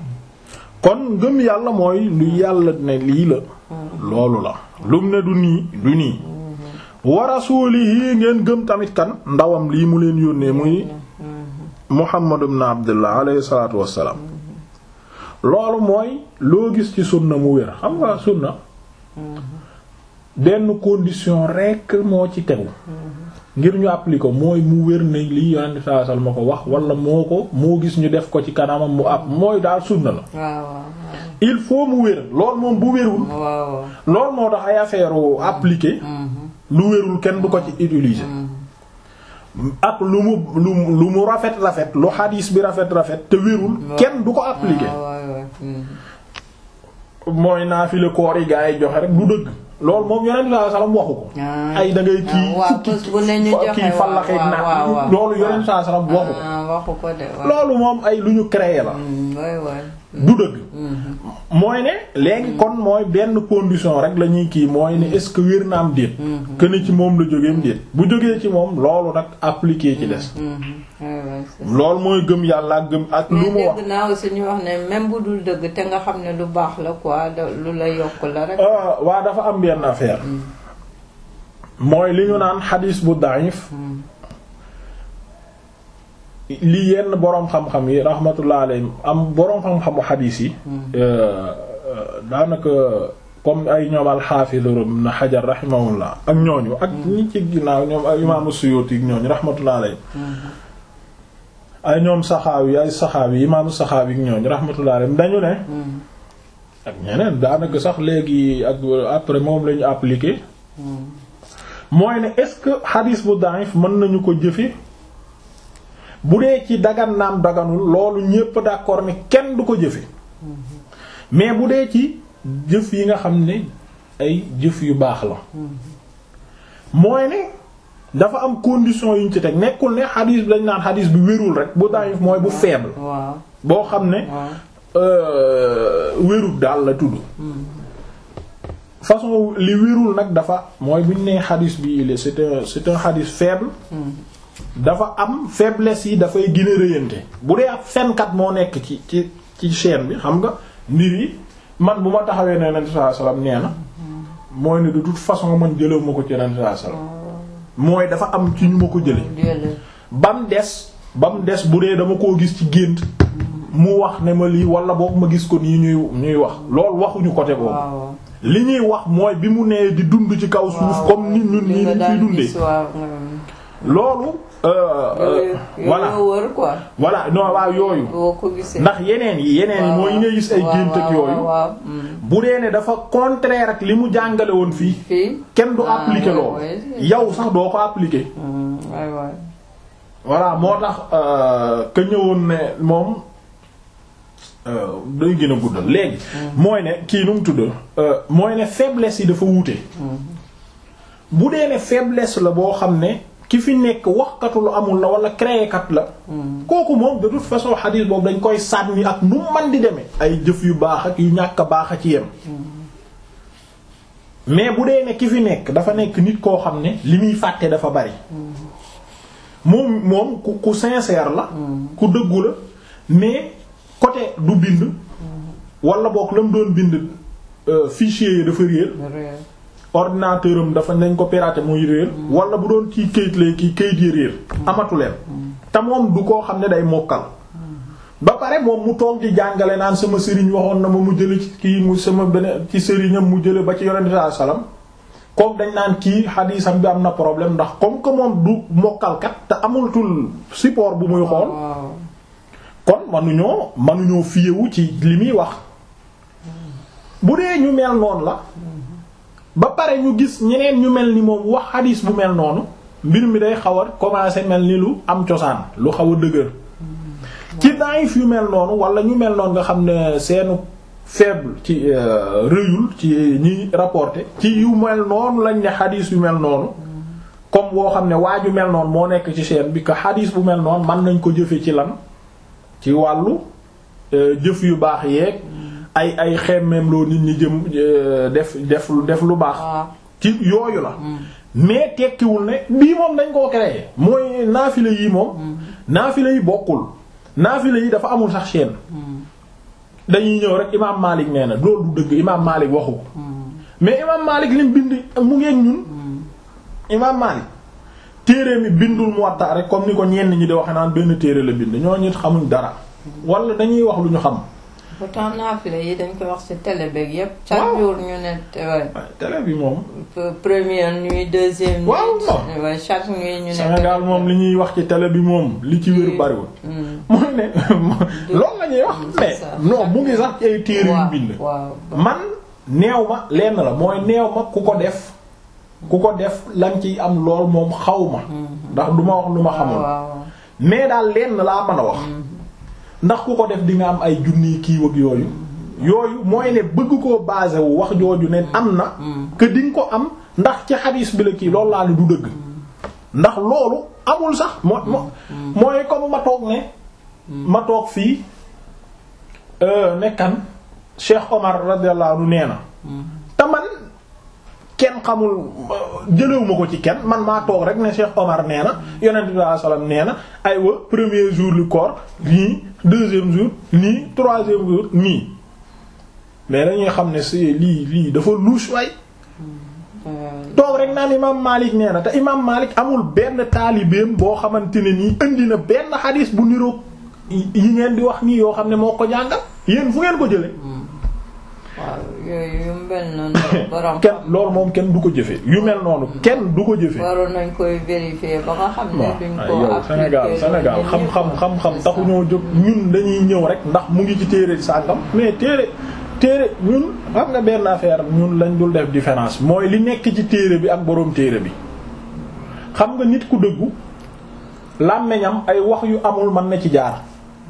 kon ngëm yàlla mooy lu yàlla ne lii la loolu la lum ne du nii du nii wa rasuulihi ngeen gëm tamit kan ndawam lii mu leen yónnee muy Muhammad ibn Abdullah alayhi salaatu wassalaam loolu mooy loo gis ci sunna mu wér xam nga sunna benn condition rekk moo ci tegu ngir ñu appliquer ko mooy mu wér ne lii yonent saa sal ma ko wax wala moo ko moo gis ñu def ko ci kanamam mu ab mooy daal sunna la waaw waaw il faut mu wér loolu moom bu wérul waaw waaw loolu moo tax ay affaire appliquer lu wérul kenn du ko ci utiliser ak lu mu lu mu lu mu rafet rafet lu xadiis bi rafet rafet te wérul kenn du ko appliquer waaw waaw waaw. Mm. mooy naafile koor yi gaa yi joxe rek du dëgg loolu moom yonent saa salaam waxu ko Ah. ay da ngay kii waaw fukki bés bu ne ñu fa- joxe kii waaw, fallaxeeg waaw, naan waaw, waaw. loolu yonent saa salaam waxu ko ah waxu ko de waaw. loolu moom ay lu ñu créé la Mm, waay waay. du dëgg mooy ne léegi kon mooy benn condition rek la ñuy kii mooy ne est-ce que wér na am déet que ni ci moom la jógeem déet bu jógee ci moom loolu nag appliqué ci des Mhm. waay waay c'est ça. loolu mooy gëm yàlla ak gëm ak lu mu mais wax dégg naa aussi ñu wax ne même bu dul dëgg te nga xam ne lu baax la quoi da- lu la yokk la rek. ah waa dafa am benn affaire mooy li ñu naan xadiis bu daif li yenn boroom xam-xam yi rahmatullah alayhim am boroom xam-xamu xadiis yi euh, euh, daanaka comme ay ñoom al-Hafiz ibn Hajar rahimahullah ak ñooñu ak ñi ci ginnaaw ñoom ay imaamu Suyuti ak ñooñu rahmatullah alayhim ay ñoom Saxaawi ay Saxaawi imaamu Saxaawi ak ñooñu rahmatullah alayhim dañu ne ak ñeneen daanaka sax léegi ak après moom lañu appliqué mooy ne est-ce que xadis bu daif mën nañu ko jëfe bu dee ci dagan naam daganul loolu ñépp d'accord ne kenn du ko jëfe mais bu dee ci jëf yi nga xam ne ay jëf yu baax la mooy ne dafa am condition yu ñu ci teg nekkul ne xadis bi dañ naan xadis bi wérul rek bu daif mooy bu faible waaw boo xam ne waaw. euh, wérul daal la tudd façon li wérul nag dafa mooy bu ñu nee xadis bi il est c'est un c'est un xadis faible dafa am faiblesse yi dafay gën a rëyante bu dee ab fenkat moo nekk ci ci ci chaîne bi xam nga mbir yi man bu ma taxawee ne Yonent sallallahu alayhi wasallam nee na mooy ne de toute façon man jëlew ma ko ci Yonent sallallahu alayhi wasallam mooy dafa am ci ñu ma ko jële jële ba mu des ba mu des bu dee dama koo gis ci gént mu wax ne ma lii wala boog ma gis ko nii ñuy ñuy wax loolu waxuñu côté boobu waaw li ñuy wax mooy bi mu nee di dund ci kaw suuf waaw. comme nit ñun li nii nga niñ fiy daan dundee gis waaw nga- loolu euh, euh, yooyu voilà yooyu wër quoi voilà non waaw yooyu boo ko gisee ndax yeneen yi yeneen yi mooy yi ngay gis ay waaw, gént ak waaw, yooyu waaw mm. bu dee ne dafa contraire ak li mu jàngale woon fii fii kenn du Ah, appliquer ouais, loolu ouais. yow sax doo ko appliquer Mm, waay waay voilà moo tax euh, que ñëwoon ne moom euh, day gën a guddal léegi mooy ne kii nu mu tudd euh, mooy ne faiblesse yi dafa wuute bu dee ne faiblesse la boo xam ne ki fi nekk waxkatu lu amul la wala créekat la kooku moom de toute façon xadiis boobu dañ koy sànni ak nu man di demee ay jëf yu baax ak yu ñàkk a baax a ci yem mais bu dee ne ki fi nekk dafa nekk nit koo xam ne li muy fàtte dafa bari moom moom ku ku sincère la ku dëggu la mais côté du bind wala boog la mu doon bind euh, fichier yi dafa réer réer ordinateur am dafa nañ ko pirater muy réer wala bu doon ci kayit lay kii kayit yi réer amatu leen te moom du koo xam ne day mokkal ba pare moom mu toog di jàngale naan sama sëriñ waxoon na ma mu jële ci kii mu sama beneen ci sëriñam mu jële ba ci yonent sallallahu alayhi wasallam comme dañ naan kii xadiisam bi am na problème ndax comme que moom du mokkalkat te amultul support bu muy xool waaw kon manuñoo manuñoo fiyewu ci li muy wax bu dee ñu mel noonu la ba pare ñu gis ñeneen ñu mel ni moom wax xadiis bu mel noonu mbir mi day xaw a commencer mel ni lu am cosaan lu xaw a dëgër ci naayif yu mel noonu wala ñu mel noonu nga xam ne seenu faible ci euh, rëyul ci ñi rapporté ci yu mel noonu lañ ne xadiis yu mel noonu comme boo xam ne waa ju mel noonu moo nekk ci chaîne bi que xadiis bu mel noonu mën nañ ko jëfe ci lan ci wàllu euh, jëf yu baax yeeg ay ay xemmeem loo nit ñi jëm euh, def def def lu baax waaw ci yooyu la mais tekkiwul ne bii moom dañ koo créé mooy naafila yi moom naafila yi bokkul naafila yi dafa amul sax chaîne dañuy ñëw rek imaam Malik nee na loolu du dëgg imaam Malik waxu ko mais imaam Malik lim bind mu ngeen ñun imaam Malik téere mi bindul Muwatta rek comme ni ko ñenn ñi di waxe naan benn téere la bind ñoo ñit xamuñ dara wala dañuy wax lu ñu xam pourtant naafila yi dañ koy wax ci télé beeg yépp chaque Waaw. jour ñu ne te- ouais, waaye télé bi moom pe- première nuit deuxième nuit Waaw, waaw. ouais, chaque nuit ñu ne Sénégal moom li ñuy wax ci télé bi moom li ci wér bariwul Mm. mooy ne loolu la ñuy wax c'est mais ça. non mu ngi sax ci ay téere yu waaw bind waaw man neew ma lenn la mooy neew ma ku ko def ku ko def lañ ciy am lool moom xaw ma ndax du ma wax lu ma xamul waaw mais daal lenn laa mën a wax ndax ku ko def di nga am ay junniy kii ak yooyu yooyu mooy ne bëgg koo basé wu wax jooju ne am na que di nga ko am ndax ci xadiis bi la kii loolu laa ne du dëgg ndax loolu amul sax moo moo mooy comme ma toog ne ma toog fii euh, nekkan Cheikh Omar radiyallahu anhu nee na te man kenn xamul jëlewuma ko ci kenn man maa toog rek ne Cheikh Omar nee na yonent bi sallallahu alayhi wasallam nee na aywa premier jour lu koor nii deuxième jour nii troisième jour nii mais dañuy xam ne c'est lii lii dafa louche waay toog rek naan imaam Malik nee na te imaam Malik amul benn taalibeem boo xamante ne nii indi na benn xadis bu niroog yi ngeen di wax nii yoo xam ne moo ko jàngal yéen fu ngeen ko jële waaw yooyu yu mel noonu borom kenn loolu moom kenn du ko jëfe yu mel noonu kenn du ko jëfe waroon nañ koy vérifier ba nga xam ne waaw duñ ay ko yow Sénégal appliquer Sénégal loolu xam-xam ñëpp. xam-xam C'est taxu ça. ñoo jóg ñun dañuy ñëw rek ndax mu ngi ci téere sàngam mais téere téere ñun xam nga benn affaire ñun lañ dul def différence mooy li nekk ci téere bi ak boroom téere bi xam nga nit ku dëggu làmmiñam ay wax yu amul mën na ci jaar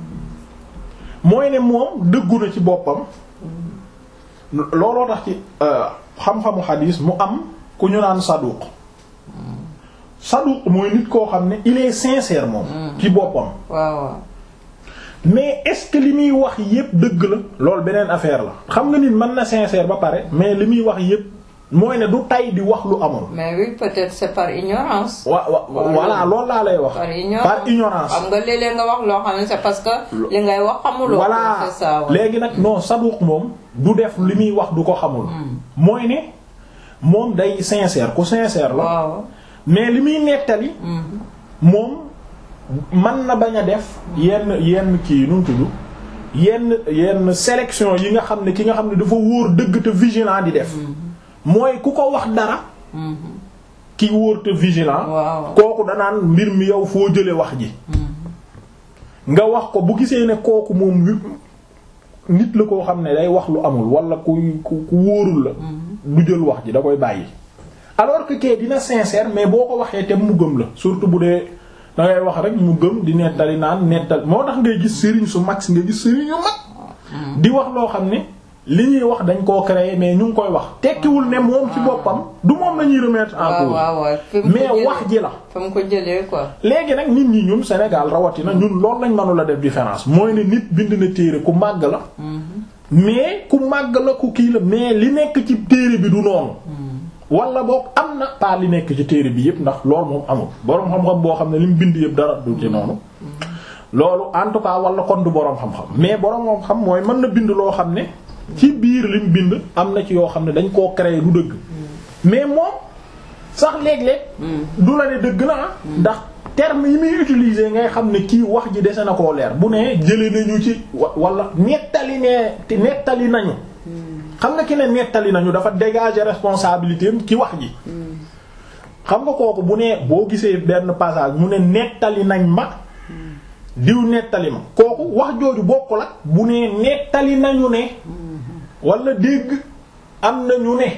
mooy ne moom dëggu na ci boppam looloo tax ci euh, xam-xamu xadiis mu am ku ñu naan saduq saduq mooy nit koo xam ne il est sincère moom ci boppam waaw waaw mais est-ce que li muy wax yépp dëgg la loolu beneen affaire la xam nga nit mën na sincère ba pare mais li muy wax yépp mooy ne du tay di wax lu amul. mais oui peut-être c'est par ignorance. wa wa voilà loolu laa lay wax. par ignorance par ignorance. xam nga léeg-léeg nga wax loo xam ne c'est parce que li ngay wax xamuloo. voilà c'est ça ouais. léegi nag non saduq moom du def li muy wax du ko xamul. mooy ne moom day sincère ku sincère la. waaw. mais li muy nettali. moom mën na bañ a def. yenn yenn kii nu mu tudd yenn yenn sélection yi nga xam ne ki nga xam ne dafa wóor dëgg te vigilant di def. mooy ku ko wax dara. ki wóor te vigilant. waaw. kooku danaan mbir mi yow foo jële wax ji. nga wax ko bu gisee ne kooku moom wi nit la koo xam ne day wax lu amul wala ku ku ku wóorul la. du jël wax ji da koy bàyyi. alors que kee dina sincère mais boo ko waxee te mu gëm la surtout bu dee da ngay wax rek mu gëm di nettali naan nettal moo tax ngay gis sëriñ su mag si nga gis sëriñ yu mag. di wax loo xam ne li ñuy wax dañ koo créer mais ñu ngi koy wax tekkiwul ne moom ci boppam du moom la ñuy remettre en waaw cause. waaw waaw fi mu ko mais jëlee- wax ji la. fa mu ko jëlee quoi. léegi nag nit ñi ñun Sénégal rawatina ñun loolu lañ mënula def différence mooy ne nit bind na téere ku màgg la. mais ku màgg la ku kii la mais li nekk ci téere bi du noonu. wala boog am na pas li nekk ci téere bi yëpp ndax loolu moom amul boroom xam-xam boo xam ne li mu bind yëpp dara du ci noonu. loolu en tout cas wala kon du boroom xam-xam mais boroom xam-xam mooy mën na bind loo xam ne. ci biir lim bind am na ci yoo xam ne dañ koo créer du dëgg. mais moom sax léeg-léeg. du la ne dëgg na ah. ndax terme yi muy utiliser ngay xam ne kii wax ji dese na koo leer bu ne jëlee nañu ci wa wala nettali ne te nettali nañu. xam nga ki ne nettali nañu dafa dégager responsabilité am ci wax ji. xam nga kooku bu ne boo gisee benn passage mu ne nettali nañ ma. diw nettali ma kooku wax jooju bokkul ak bu ne nettali nañu ne. wala dégg am nañu ne.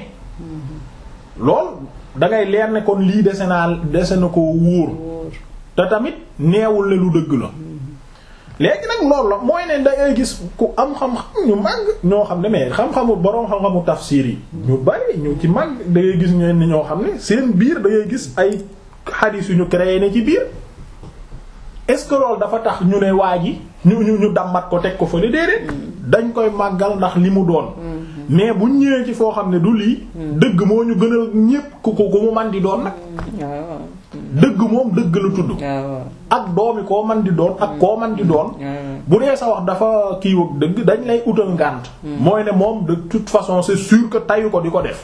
lool da ngay leer ne kon lii dese naa dese na ko wóor. te tamit neewul ne lu dëgg la. léegi nag loolu la mooy ne da ngay gis ku am xam-xam ñu màgg ñoo xam ne mais xam-xamu boroom xam-xamu tafsir yi. ñu bari ñu ci màgg da ngay gis ñenn ñoo xam ne seen biir da ngay gis ay xadiis yu ñu créé ne ci biir. est-ce que loolu dafa tax ñu ne waa ji ñu ñu ñu dammat ko teg ko fële déedéet. dañ koy màggal ndax li mu doon. mais bu ñëwee ci foo xam ne du lii. dëgg moo ñu gënal ñépp ku ko ku mu man di doon nag. waaw. dëgg moom dëgg la tudd. waaw. ak doomi koo man di doon ak koo man di doon. bu dee sa wax dafa kii wag dëgg dañ lay utal ngànt. mooy ne moom de toute façon c'est sûr que tayu ko di ko def.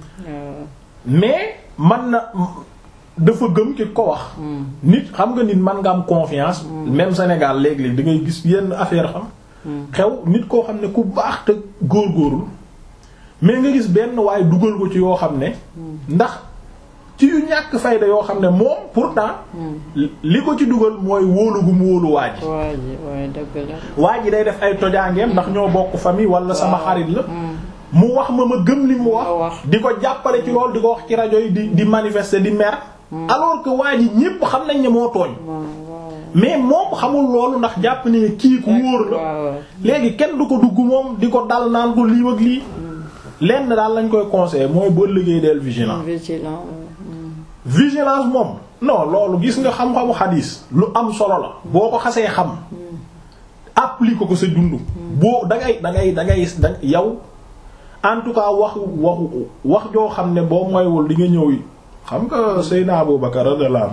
mais man na dafa gëm ki ko wax. nit xam nga nit man nga am confiance. même Sénégal léeg-léeg da ngay gis yenn affaire xam. xew nit koo xam ne ku baax te góorgóorlu mais nga gis benn waaye dugal ko ci yoo xam ne. ndax ci yu ñàkk fayda yoo xam ne moom pourtant. li ko ci dugal mooy wóolu gu mu wóolu waa ji. waa ji waaye dëgg la. waa ji day def ay tojaangeem ndax ñoo bokk famille wala sama xarit la. mu wax ma ma gëm li mu wax. di ko jàppale ci loolu di ko wax ci rajo yi di di manifester di mer. alors que waa ji ñépp xam nañ ne moo tooñ. mais moom xamul loolu ndax jàpp ne kii ku wóor la. léegi kenn du ko dugg moom di ko dal naan ko lii ak lii. lenn daal lañ koy conseiller mooy boo liggéey del vigilant. vigilant. vigilance moom non loolu gis nga xam-xamu xadiis lu am solo la. boo ko xasee xam. applique ko sa dund. boo da ngay da ngay da ngay da yow en tout cas waxu waxu wax joo xam ne boo moywul di nga ñëw yi xam nga Seydina Abu Bakar radiyallahu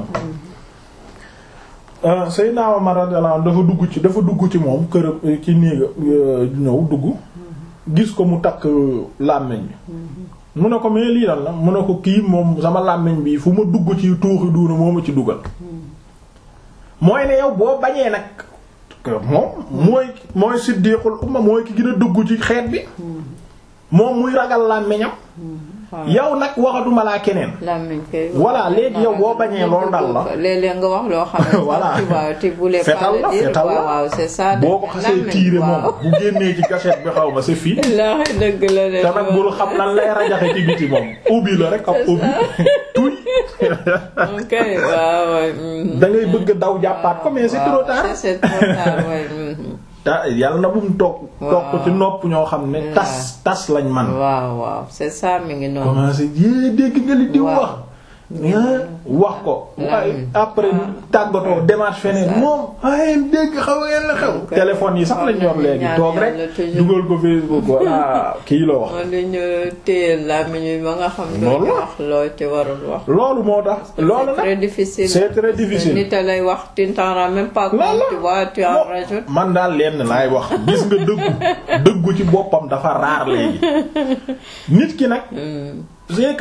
anhu Seydina Umar radiyallahu anhu dafa dugg ci dafa dugg ci moom kër ci néega ñëw dugg gis ko mu takk làmmiñ bi mu ne ko mais lii lan la mu ne ko kii moom sama làmmiñ bi fu ma dugg ci tuuxi duuna moo ma ci dugal mooy ne yow boo bañee nag moom mooy mooy siddiqul umma mooy ki gën a dugg ci xeet bi moom muy ragal làmmiñam yow nag waxatuma laa keneen. làmmiñ kay. voilà léegi yow boo bañee loolu dal la. léeg-léeg nga wax loo xam ne. voilà tu voulais pas fetal la le dire fetal la waaw c'est ça. boo ko xasee tiire moom bu génnee ci gâchette bi xaw ma c'est fii. la dëgg la de. te nag bul xam lan lay rajaxe ci biti moom ubbi la rek ab ubbi tuy ok waaw waaw. da ngay bëgg daw jàppaat ko mais c'est trop tard. c'est trop tard ouais. te yàlla na bu mu toog. toog ko ci nopp ñoo xam ne. tas tas lañ man waaw waaw c'est ça mi ngi noonu. commencé yée dégg nga li di waaw. wax. wax ko waaye après tàggatoo démarche feneen moom waaye dégg xaw ngeen la xew téléphone yi sax lañ yor léegi toog rek dugal ko Facebook walla kii la wax dañu téye làmmiñ bi ba nga xam ne wax loo ci warul wax loolu moo tax loolu nag très difficile c'est très difficile nit a lay wax tu t'en rends même pas compte tu vois tu en rajoutes man daal lenn laay wax gis nga dëggu dëggu ci boppam dafa raar léegi nit ki nag c'est que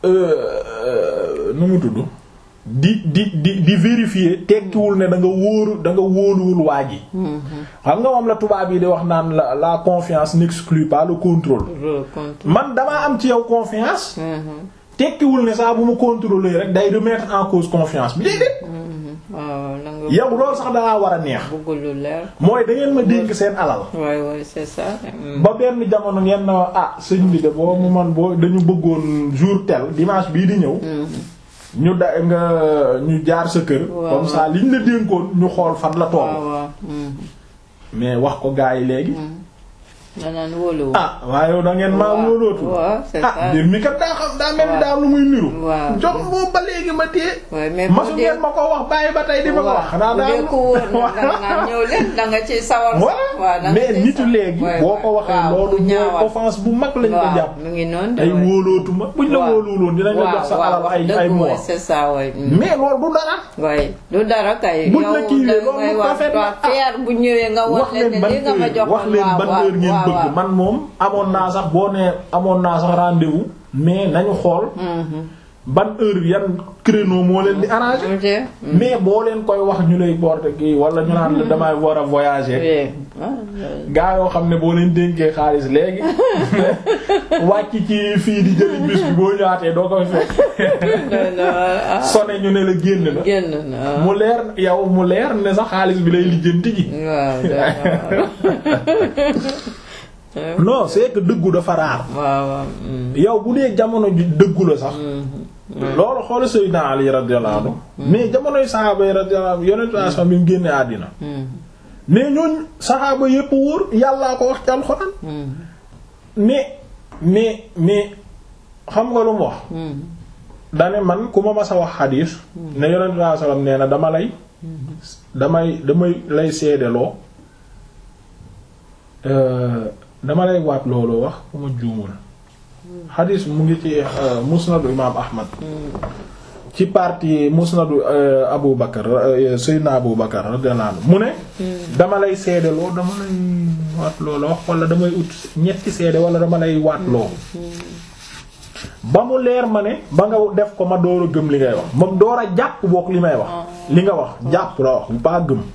nu mu tudd di di di di vérifier tekkiwul ne da nga wóoru da nga wóoluwul waa ji xam nga moom la tubaab yi di wax naan la la confiance n'exclut pas le contrôle man damaa am ci yow confiance tekkiwul ne saa bu ma contrôler rek day remettre en cause confiance bi déedéet yow loolu sax dalaa war a neex mooy da ngeen ma dénk seen alal waay waay c'est ça ba benn jamono ngeen na ah sëñ bi de boo mu man boo dañu bëggoon jour tel dimanche bii di ñëw ñu da nga ñu jaar sa kër comme ça liñ la dénkoon ñu xool fan la toll mais wax ko gaa yi léegi danaan wóoluwul ah waaye yow da ngeen maa wóolootu ah mbir mi kat daa xam daa mel ni daa am lu muy niru jox moom ba léegi ma téye masu ngeen ma ko wax bàyyi ba tey di ma ko wax xanaa daa ko wóor na ñëw leen da nga ci sawar mais nitu léegi boo ko waxee loolu mooy offense bu mag lañ ko jàpp mu ngi noonu ay wóolootu ma buñ la wóoluwuloon dinañ la jox sa alal ay ay mois c'est ça way mais loolu du dara way du dara kay buñ la kiiwee loolu ngay wax fier bu ñëwee nga wax leen ne li nga ma jox wax leen ban heure ngeen bëgg man moom amoon naa sax boo nee amoon naa sax rendez-vous mais nañu xool ban heure yan créneau moo leen di arranger mais boo leen koy wax ñu lay porter kii wala ñu naan la damay war a voyager gaa yoo xam ne boo leen dénkee xaalis léegi wàcc ci fii di jëli bis bi boo ñëwaatee doo koy fekk sone ñu ne la génn na génn na mu leer yow mu leer ne sax xaalis bi lay lijjanti ji non c'est que dëggu dafa raar. waaw yow bu dee jamono ji dëggu la sax. loolu xool Seydina Ali radiyallahu anhu mais jamonoy saxaaba yi radiyallahu anhu yonent bi bi mu génnee àddina. mais ñooñ saxaaba yépp wóor yàllaa ko wax ci alxuraan. mais mais mais xam nga lu mu wax. dane man ku ma mas a wax xadiis. ne yonent bi sallam nee na dama lay. damay damay lay seedeloo. dama lay waat loolu wax ku ma juumul xadis mu ngi ci musnadu imaam ahmad ci partie musnadu abu bakar seydna abu bakar radiyallahu anhu mu ne dama lay seedeloo dama lay waat loolu wax wala damay ut ñetti seede wala dama lay waat loolu ba mu leer ma ne ba nga def ko ma door a gëm li ngay wax moom door a jàpp boog li may wax li nga wax jàpp la wax bu baa gëm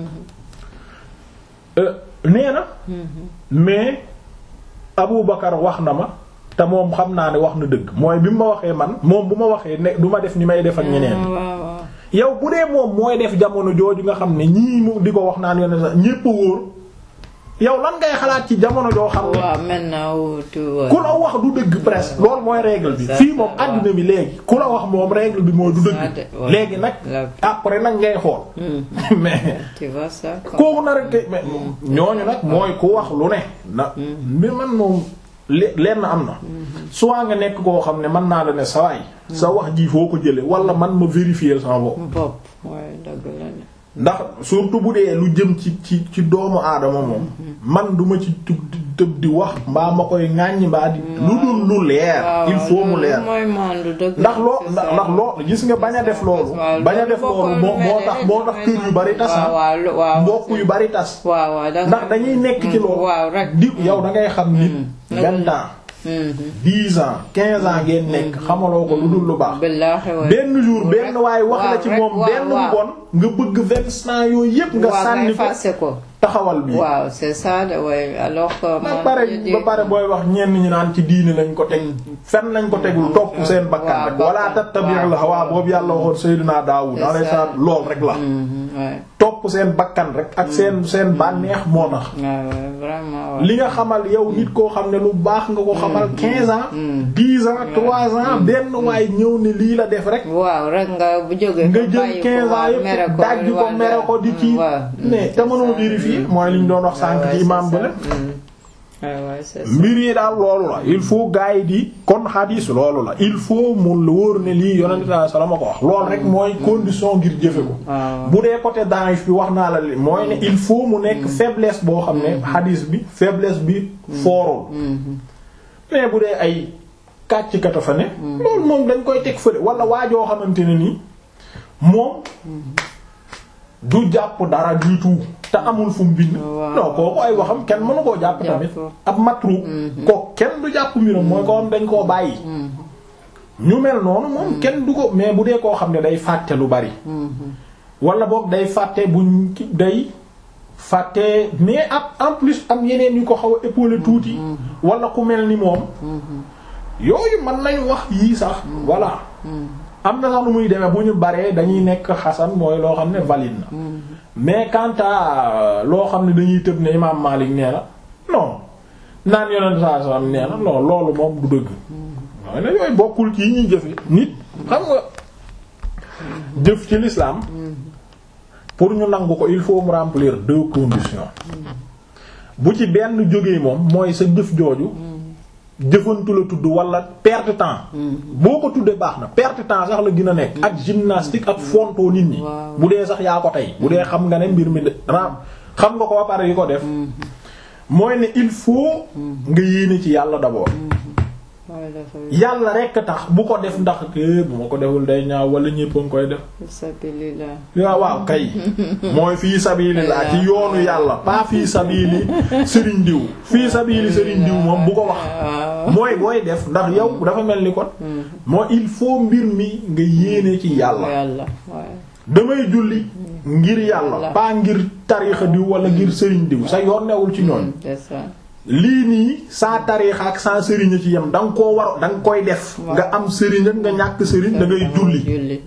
nee na mais Abu Bakar wax na ma te moom xam naa ne wax na dëgg mooy bi mu ma waxee man moom bu ma waxee ne du ma def ni may def ak ñeneen yow bu dee moom mooy def jamono jooju nga xam ne ñii mu di ko wax naan yoon sax ñépp wóor yow lan ngay xalaat ci jamono joo xam ne waaw maintenant ku la wax du dëgg presque loolu mooy règle bi fii moom àddina bi léegi ku la wax moom règle bi mooy du dëgg léegi nag après nag ngay xool mais kooku na rek mais ñooñu nag mooy ku wax lu ne na mi man moom leen na am na soit nga nekk koo xam ne mën naa la ne sawaay sa wax ji foo ko jële wala man ma vérifier sama bopp ndax surtout bu dee lu jëm ci ci ci doomu aadama moom man duma ci tëb di wax mbaa ma koy ŋàññi mbaa di lu dul lu leer il faut mu leer ndax loo ndax loo gis nga bañ a def loolu bañ a def loolu moo moo tax moo tax kër yu bari tas mbokk yu bari tas ndax dañuy nekk ci loolu di yow da ngay xam nit vingt ans dix ans quinze ans ngeen nekk xamaloo ko lu dul lu baax benn jour benn waaye wax la ci moom benn bon nga bëgg vingt ans yooyu yépp nga sànni ko taxawal bi waaw c'est ça de way alors que ba pare ba pare booy wax ñenn ñi naan ci diini lañ ko teg fen lañ ko tegul topp seen bakkan rek wala tattabi'ul hawa boobu yàlla waxoon Seydina Daawud alayhi salaam lool rek la topp seen bakkan rek ak seen seen bànneex moo tax li nga xamal yow nit koo xam ne lu baax nga ko xamal quinze ans dix ans trois ans benn waay ñëw ne lii la def rek waaw rek nga bu jógee nga jël quinze ans yëpp dajji ko mere ko di kii mais te mënoo vérifier mooy li ñu doon wax sànk ci imam ba mbir yi daal loolu la il faut gars yi di kon xadiis loolu la il faut mu wóor ne lii yonent sallallahu alayhi wasallam ko wax loolu rek mooy condition ngir jëfe ko bu dee côté daif bi wax naa la li mooy ne il faut mu nekk faiblesse boo xam ne xadiis bi faiblesse bi foorul mais bu dee ay kàcc kata fa ne loolu moom dañ koy teg fële wala waajoo xamante ne nii moom du jàpp dara du tout te amul fu mu bind non kooku ay waxam kenn mënu koo jàpp tamit ab matru ko kenn du jàpp mbiram mooy ko am dañ koo bàyyi ñu mel noonu moom kenn du ko mais bu dee koo xam ne day fàtte lu bari wala boog day fàtte buñ day fàtte mais ab en plus am yeneen yu ko xaw a épaulé tuuti wala ku mel ni moom yooyu mën nañu wax yii sax voilà am na sax nu muy demee bu ñu baree dañuy nekk xasan mooy loo xam ne valide na mais quant à loo xam ne dañuy tëb ne imaam Malik nee na non naan yonent saa sallam nee na non loolu moom du dëgg mooy ne yooyu bokkul ci yi ñuy jëfe nit xam nga jëf ci l'islam pour ñu nangu ko il faut mu remplir deux conditions bu ci benn jógee moom mooy sa jëf jooju jëfantu la tudd wala perte temps boo ko tuddee baax na perte temps sax la gën a nekk ak gymnastique ak fontoo nit ñi bu dee sax yaa ko tey bu dee xam nga ne mbir mi ram xam nga ko ba pare yi ko def mooy ne il faut nga yéene ci yàlla d'abord yàlla rekk tax bu ko def ndax bu ma ko deful day ñaaw wala ñépp a ngi koy def waaw waaw kay mooy fii sabilillah ci yoonu yàlla pas fii sabili sëriñ diw fii sabili sëriñ diw moom bu ko wax mooy booy def ndax yow dafa mel ni kon mooy il faut mbir mi nga yéene ci yàlla damay julli ngir yàlla pas ngir tariixa diw wala ngir sëriñ diw sa yoon newul ci ñoon lii nii saa tariixa ak saa sëriñ ci yem da nga koo war da nga koy def nga am sëriñ ak nga ñàkk sëriñ da ngay julli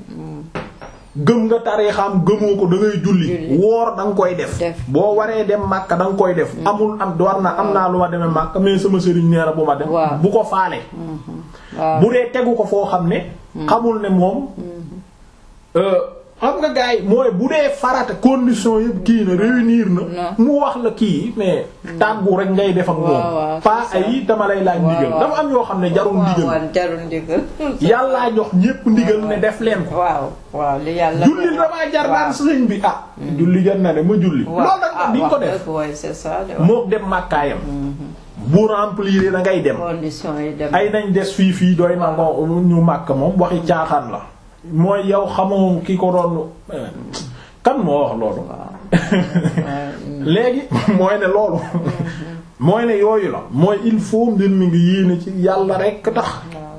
gëm nga tariixaam gëmoo ko da ngay julli woor da nga koy def boo waree dem Makka da nga koy def amul am war na am naa lu ma demee Makka mais sama sëriñ nee na bu ma dem bu ko faale bu dee tegu ko foo xam ne xamul ne moom xam nga gars yi mooy bu dee farata condition yëpp kii na réunir na mu wax la kii mais tàggu rek ngay def ak moom pas ay dama lay laaj ndigal dafa am yoo xam ne jarul ndigal yàllaa jox ñépp ndigal ne def leen ko waaw waaw li yàlla julli damaa jar naan sëñ bi ah julli jar na ne ma julli loolu nag di nga ko def mook dem màkkaayam bu remplir da ngay dem ay nañ des fii fii doy na ngo ñu màkk moom waxi caaxaan la mooy yow xamoo ki ko doon kan moo wax loolu léegi mooy ne loolu mooy ne yooyu la mooy il faut mbir mi ngi yéene ci yàlla rekk tax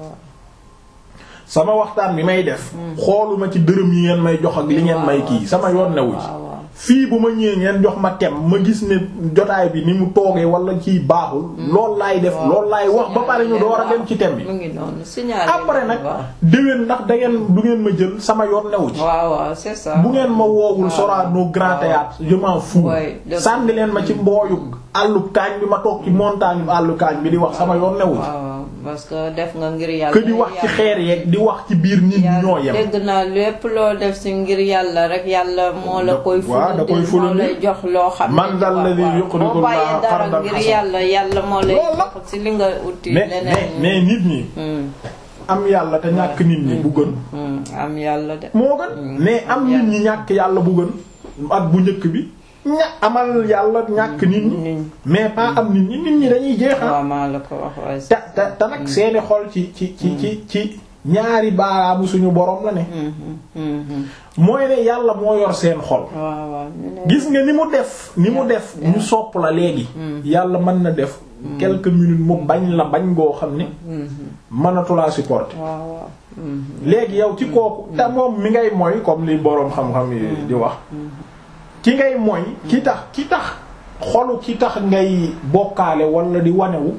sama waxtaan bi may def xooluma ci dërëm yi ngeen may jox ak li ngeen may kii sama yoon newu ci fii bu ma ñëwee ngeen jox ma tem ma gis ne jotaay bi ni mu toogee wala kii baaxul lool laay def lool laay wax ba pare ñu door a dem ci tem bi après nag déwén ndax da ngeen du ngeen ma jël sama yoon newu ci bu ngeen ma woowul Sorano Grand Théâtre je m'en fous sànni leen ma ci mbooyu àllub kaañ bi ma toog ci montagne àllu kaañ bi di wax sama yoon newu ci parce que def nga ngir yàlla que di wax ci xeer yeeg di wax ci biir nit ñi ñoo yem dégg naa lépp loo def ci ngir yàlla rek yàlla moo la koy da koy moo lay jox loo xam ne man dal ladhi yuqridu boo bàyyee Allah dara qardan ngir hasan yàlla yàlla moo lay jox ci li nga uti mais leneen mais nit ñi am yàlla te ñàkk nit ñi bu gën am yàlla de moo gën mais am nit ñi ñàkk yàlla bu gën ak bu njëkk bi ña amal yàlla ñàkk nit ñi mais pas am nit ñi nit ñi dañuy jeexal waaw maa la ko wax waaye te te te nag seeni xol ci ci ci ci ci ñaari baaraamu suñu borom la ne mooy ne yàlla moo yor seen xol waaw waaw ñu ne gis nga ni mu def ni mu def ñu sopp la léegi yàlla mën na def quelques minutes mu bañ la bañ goo xam ne mënatulaa supporter waaw waaw léegi yow ci kooku te moom mi ngay mooy comme li boroom xam-xam yi di wax ki ngay mooy ki tax ki tax xolu ki tax ngay bokkaale wala di wanewu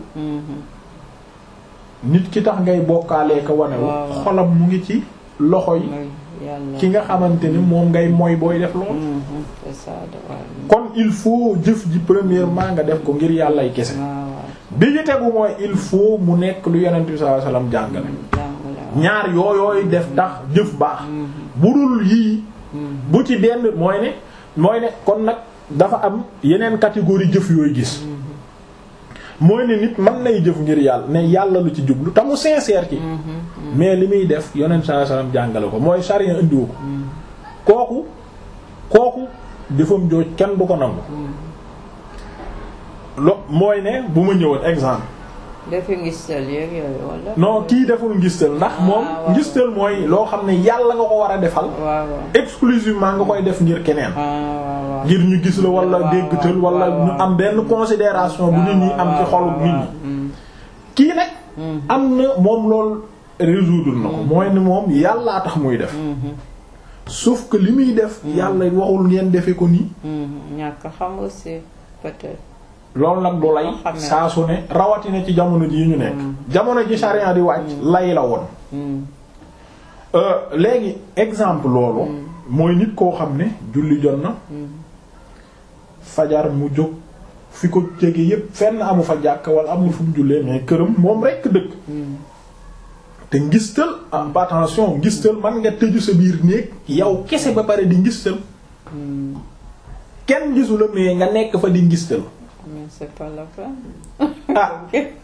nit ki tax ngay bokkaalee ko wanewu Waaw. xolam mu ngi ci loxo yi mooy yàlla ki nga xamante ni moom ngay mooy booy def lool c'est ça de waaw kon il faut jëf ji premièrement nga def ko ngir yàllay kese waaw bi ñu tegu mooy il faut mu nekk lu yonent bi sallallahu alayhi wasallam jàngale jàngale ñaar yooyooy def tax jëf baax bu dul yii bu ci benn mooy ne mooy ne kon nag dafa am yeneen catégorie jëf yooyu gis mooy ne nit mën nay jëf ngir yàlla ne yàlla lu ci jublu te mu sincère ci mais li muy def yonent sallallahu alayhi wasallam jàngale ko mooy charia indiwu ko kooku kooku jëfam jooj kenn du ko nangu lo mooy ne bu ma ñëwoon exemple defi ngistal yeeg yooyu wala. non kii deful ngistal ndax moom waaw. ngistal mooy loo xam ne yàlla nga ko war a defal waaw waaw. exclusivement nga koy def ngir keneen ah waaw waaw. ngir ñu gis la wala waaw, déggtal waaw, wala waaw. ñu am benn considération bu nit ñi am ci xolu nit ñi ñi. kii nag am na moom loolu résoudre na ko mooy ne moom yàllaa tax muy def sauf que li muy def yàlla waxul ngeen defe ko nii ñàkk xam aussi peut-être. loolu nag du lay Loo xam ne- saa su ne rawatina ci jamono ji ñu nekk jamono ji charia di wàcc lay la woon Mm. Euh, léegi exemple loolu mooy nit koo xam ne julli jot na fajar mu jóg fi ko jege yépp fenn amu fa jàkk wala amul fu mu jullee mais këram moom rekk dëkk te ngistal ah attention ngistal man nga tëju sa biir néeg yow kese ba pare di ngistal kenn gisu la mais nga nekk fa di ngistal mais c'est pas la peine. ah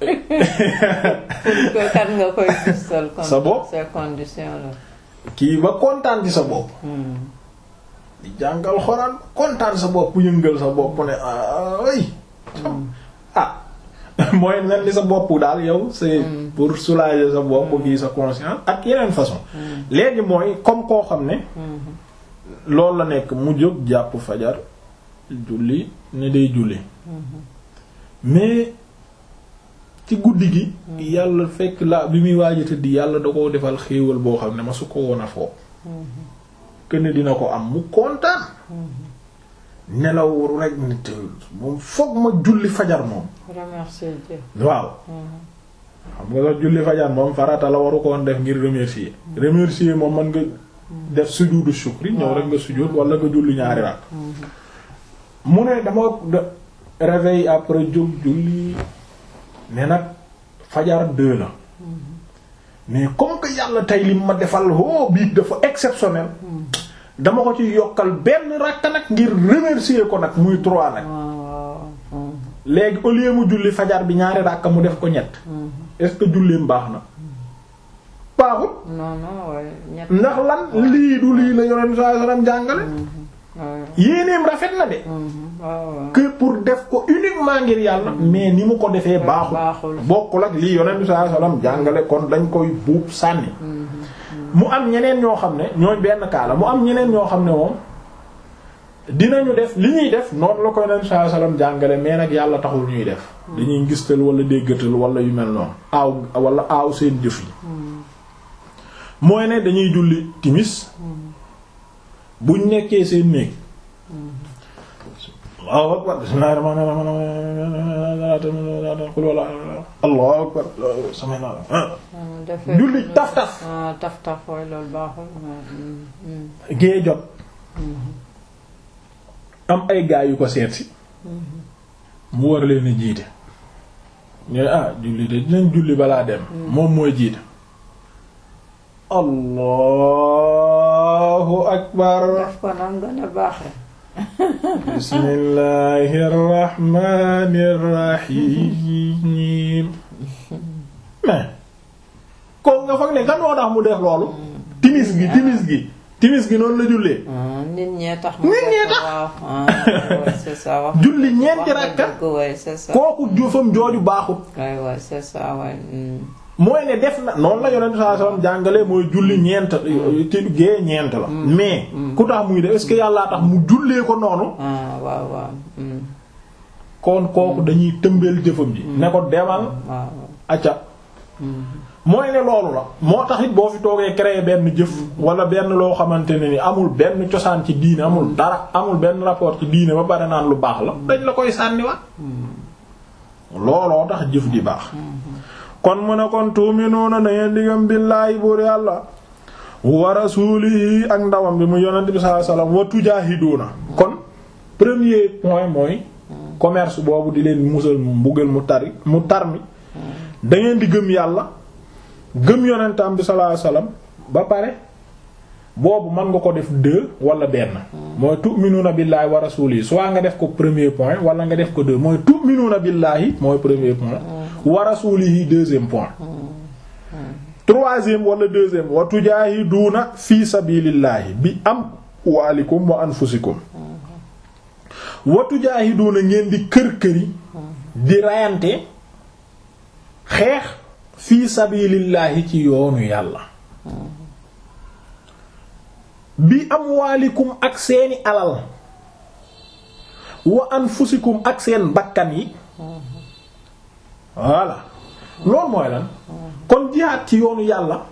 pour que kan nga koy gisal. comme Sa bopp. ces conditions là. kii ba kontaan ci sa bopp di jàngal xoraan kontaan sa bopp yëngal sa bopp ne ay ah mooy mel ni sa bopp daal yow c'est pour soulager sa bopp kii sa conscience ak yeneen façon léegi mooy comme koo xam ne loolu la nekk mu jóg jàpp fajar julli ne day julli mais ci guddi gi yàlla fekk la bi muy waaj a tëdd yàlla da koo defal xéewal boo xam ne ma su ko woon a foo këne dina ko am mu kontaan nelaw rek nit moom foog ma julli fajar moom remercier Dieu. waaw xam nga sax julli fajar moom farata la waru koon def ngir remercier remercier moom mën nga def sujudu shukri ñëw rek nga sujud wala nga julli ñaari rak mu ne dama de- réveil après jóg julli ne nag fajar deux la mais comme que yàlla tey lim ma defal oh bii dafa exceptionnel dama ko ci yokkal benn rakk nag ngir remercier ko nag muy trois nag waaw waaw. léegi au lieu mu julli fajar bi ñaari rakka mu def ko ñett est-ce que julleem baax na baaxut non non waaye ñett. ndax lan lii du lii la yonent sallallahu alayhi wasallam jàngale waaw yéeneem rafet na de waaw waaw. que pour def ko uniquement ngir yàlla mais ni mu ko defee baaxul baaxul. bokkul ak lii yonent sallallahu alayhi wasallam jàngale kon dañ koy buub sànni mu am ñeneen ñoo xam ne ñooy benn kaala mu am ñeneen ñoo xam ne moom dinañu def li ñuy def noonu la ko yonent sallallahu alayhi wasallam jàngale mais nag yàlla taxul ñuy def dañuy ngistal wala déggatal wala yu mel noonu aaw wala aaw seen jëf yi mooy ne dañuy julli timis buñ nekkee seen néeg Allahu akbar bismillahir rahmanir rahim qul wala Allahu akbar samay naa dafay julli taf taf ah taf taf waaye loolu baaxul. mais, gée jot am ay gaay yu ko seet si mu war leen a jiite ñooy ah julli de dinañ julli balaa dem moom mooy jiite allahu akbar daf ko nam gën a baaxee. bismillahir rahmanir rahim mais ko nga foog ne kan moo tax mu def loolu timis gi timis gi timis gi noonu la jullee ah nit ñee tax. mu Nit ñee def ko, tax. waaw ah ouais, c'est ça wax. julli ñeenti wax nga rakka dëgg, ouais, c'est ça. kooku jëfam jooju baaxut ouais ouais c'est ça ouais. mm. mooy ne def na noonu la yonent sallallahu alayhi wasallam jàngale mooy julli ñeent ci gée ñeent la mais ku tax muy def est-ce que yàllaa tax mu jullee ko noonu ah waaw waaw. mm. kon kooku dañuy tëmbeel jëfam ji ne ko demal waaw. acca mooy ne loolu la moo tax it boo fi toogee créer benn jëf wala benn loo xamante ne ni amul benn cosaan ci diine amul dara amul benn rapport ci diine ba pare naan lu baax la dañ la koy sànniwaat looloo tax jëf di baax kon mu ne kon tuuminuuna na ngeen diggam billaahi buur yàlla wa rasuulihi ak ndawam bi mu yonent bi sallallahu alayhi wasallam wa tujaahiduuna kon premier point mooy commerce boobu di leen musal mu mbugal mu tari mu tar mi da ngeen di gëm yàlla gëm yonentam bi sallallahu alayhi wasallam ba pare boobu mën nga ko def deux wala benn mooy tu'minuuna billaahi wa rasuulihi soit nga def ko premier point wala nga def ko deux mooy tu'minuuna billaahi mooy premier point wa rasuulihi deuxième point troisième wala deuxième wa tujaahiduuna fi sabilillahi bi amwaalikum wa anfusikum wa tujaahiduuna ngeen di kër këri di rayante xeex fi sabilillahi ci yoonu yàlla bi amwaalikum ak seeni alal wa anfusikum ak seen bakkan yi voilà loolu mooy lan kon jihaad ci yoonu yàlla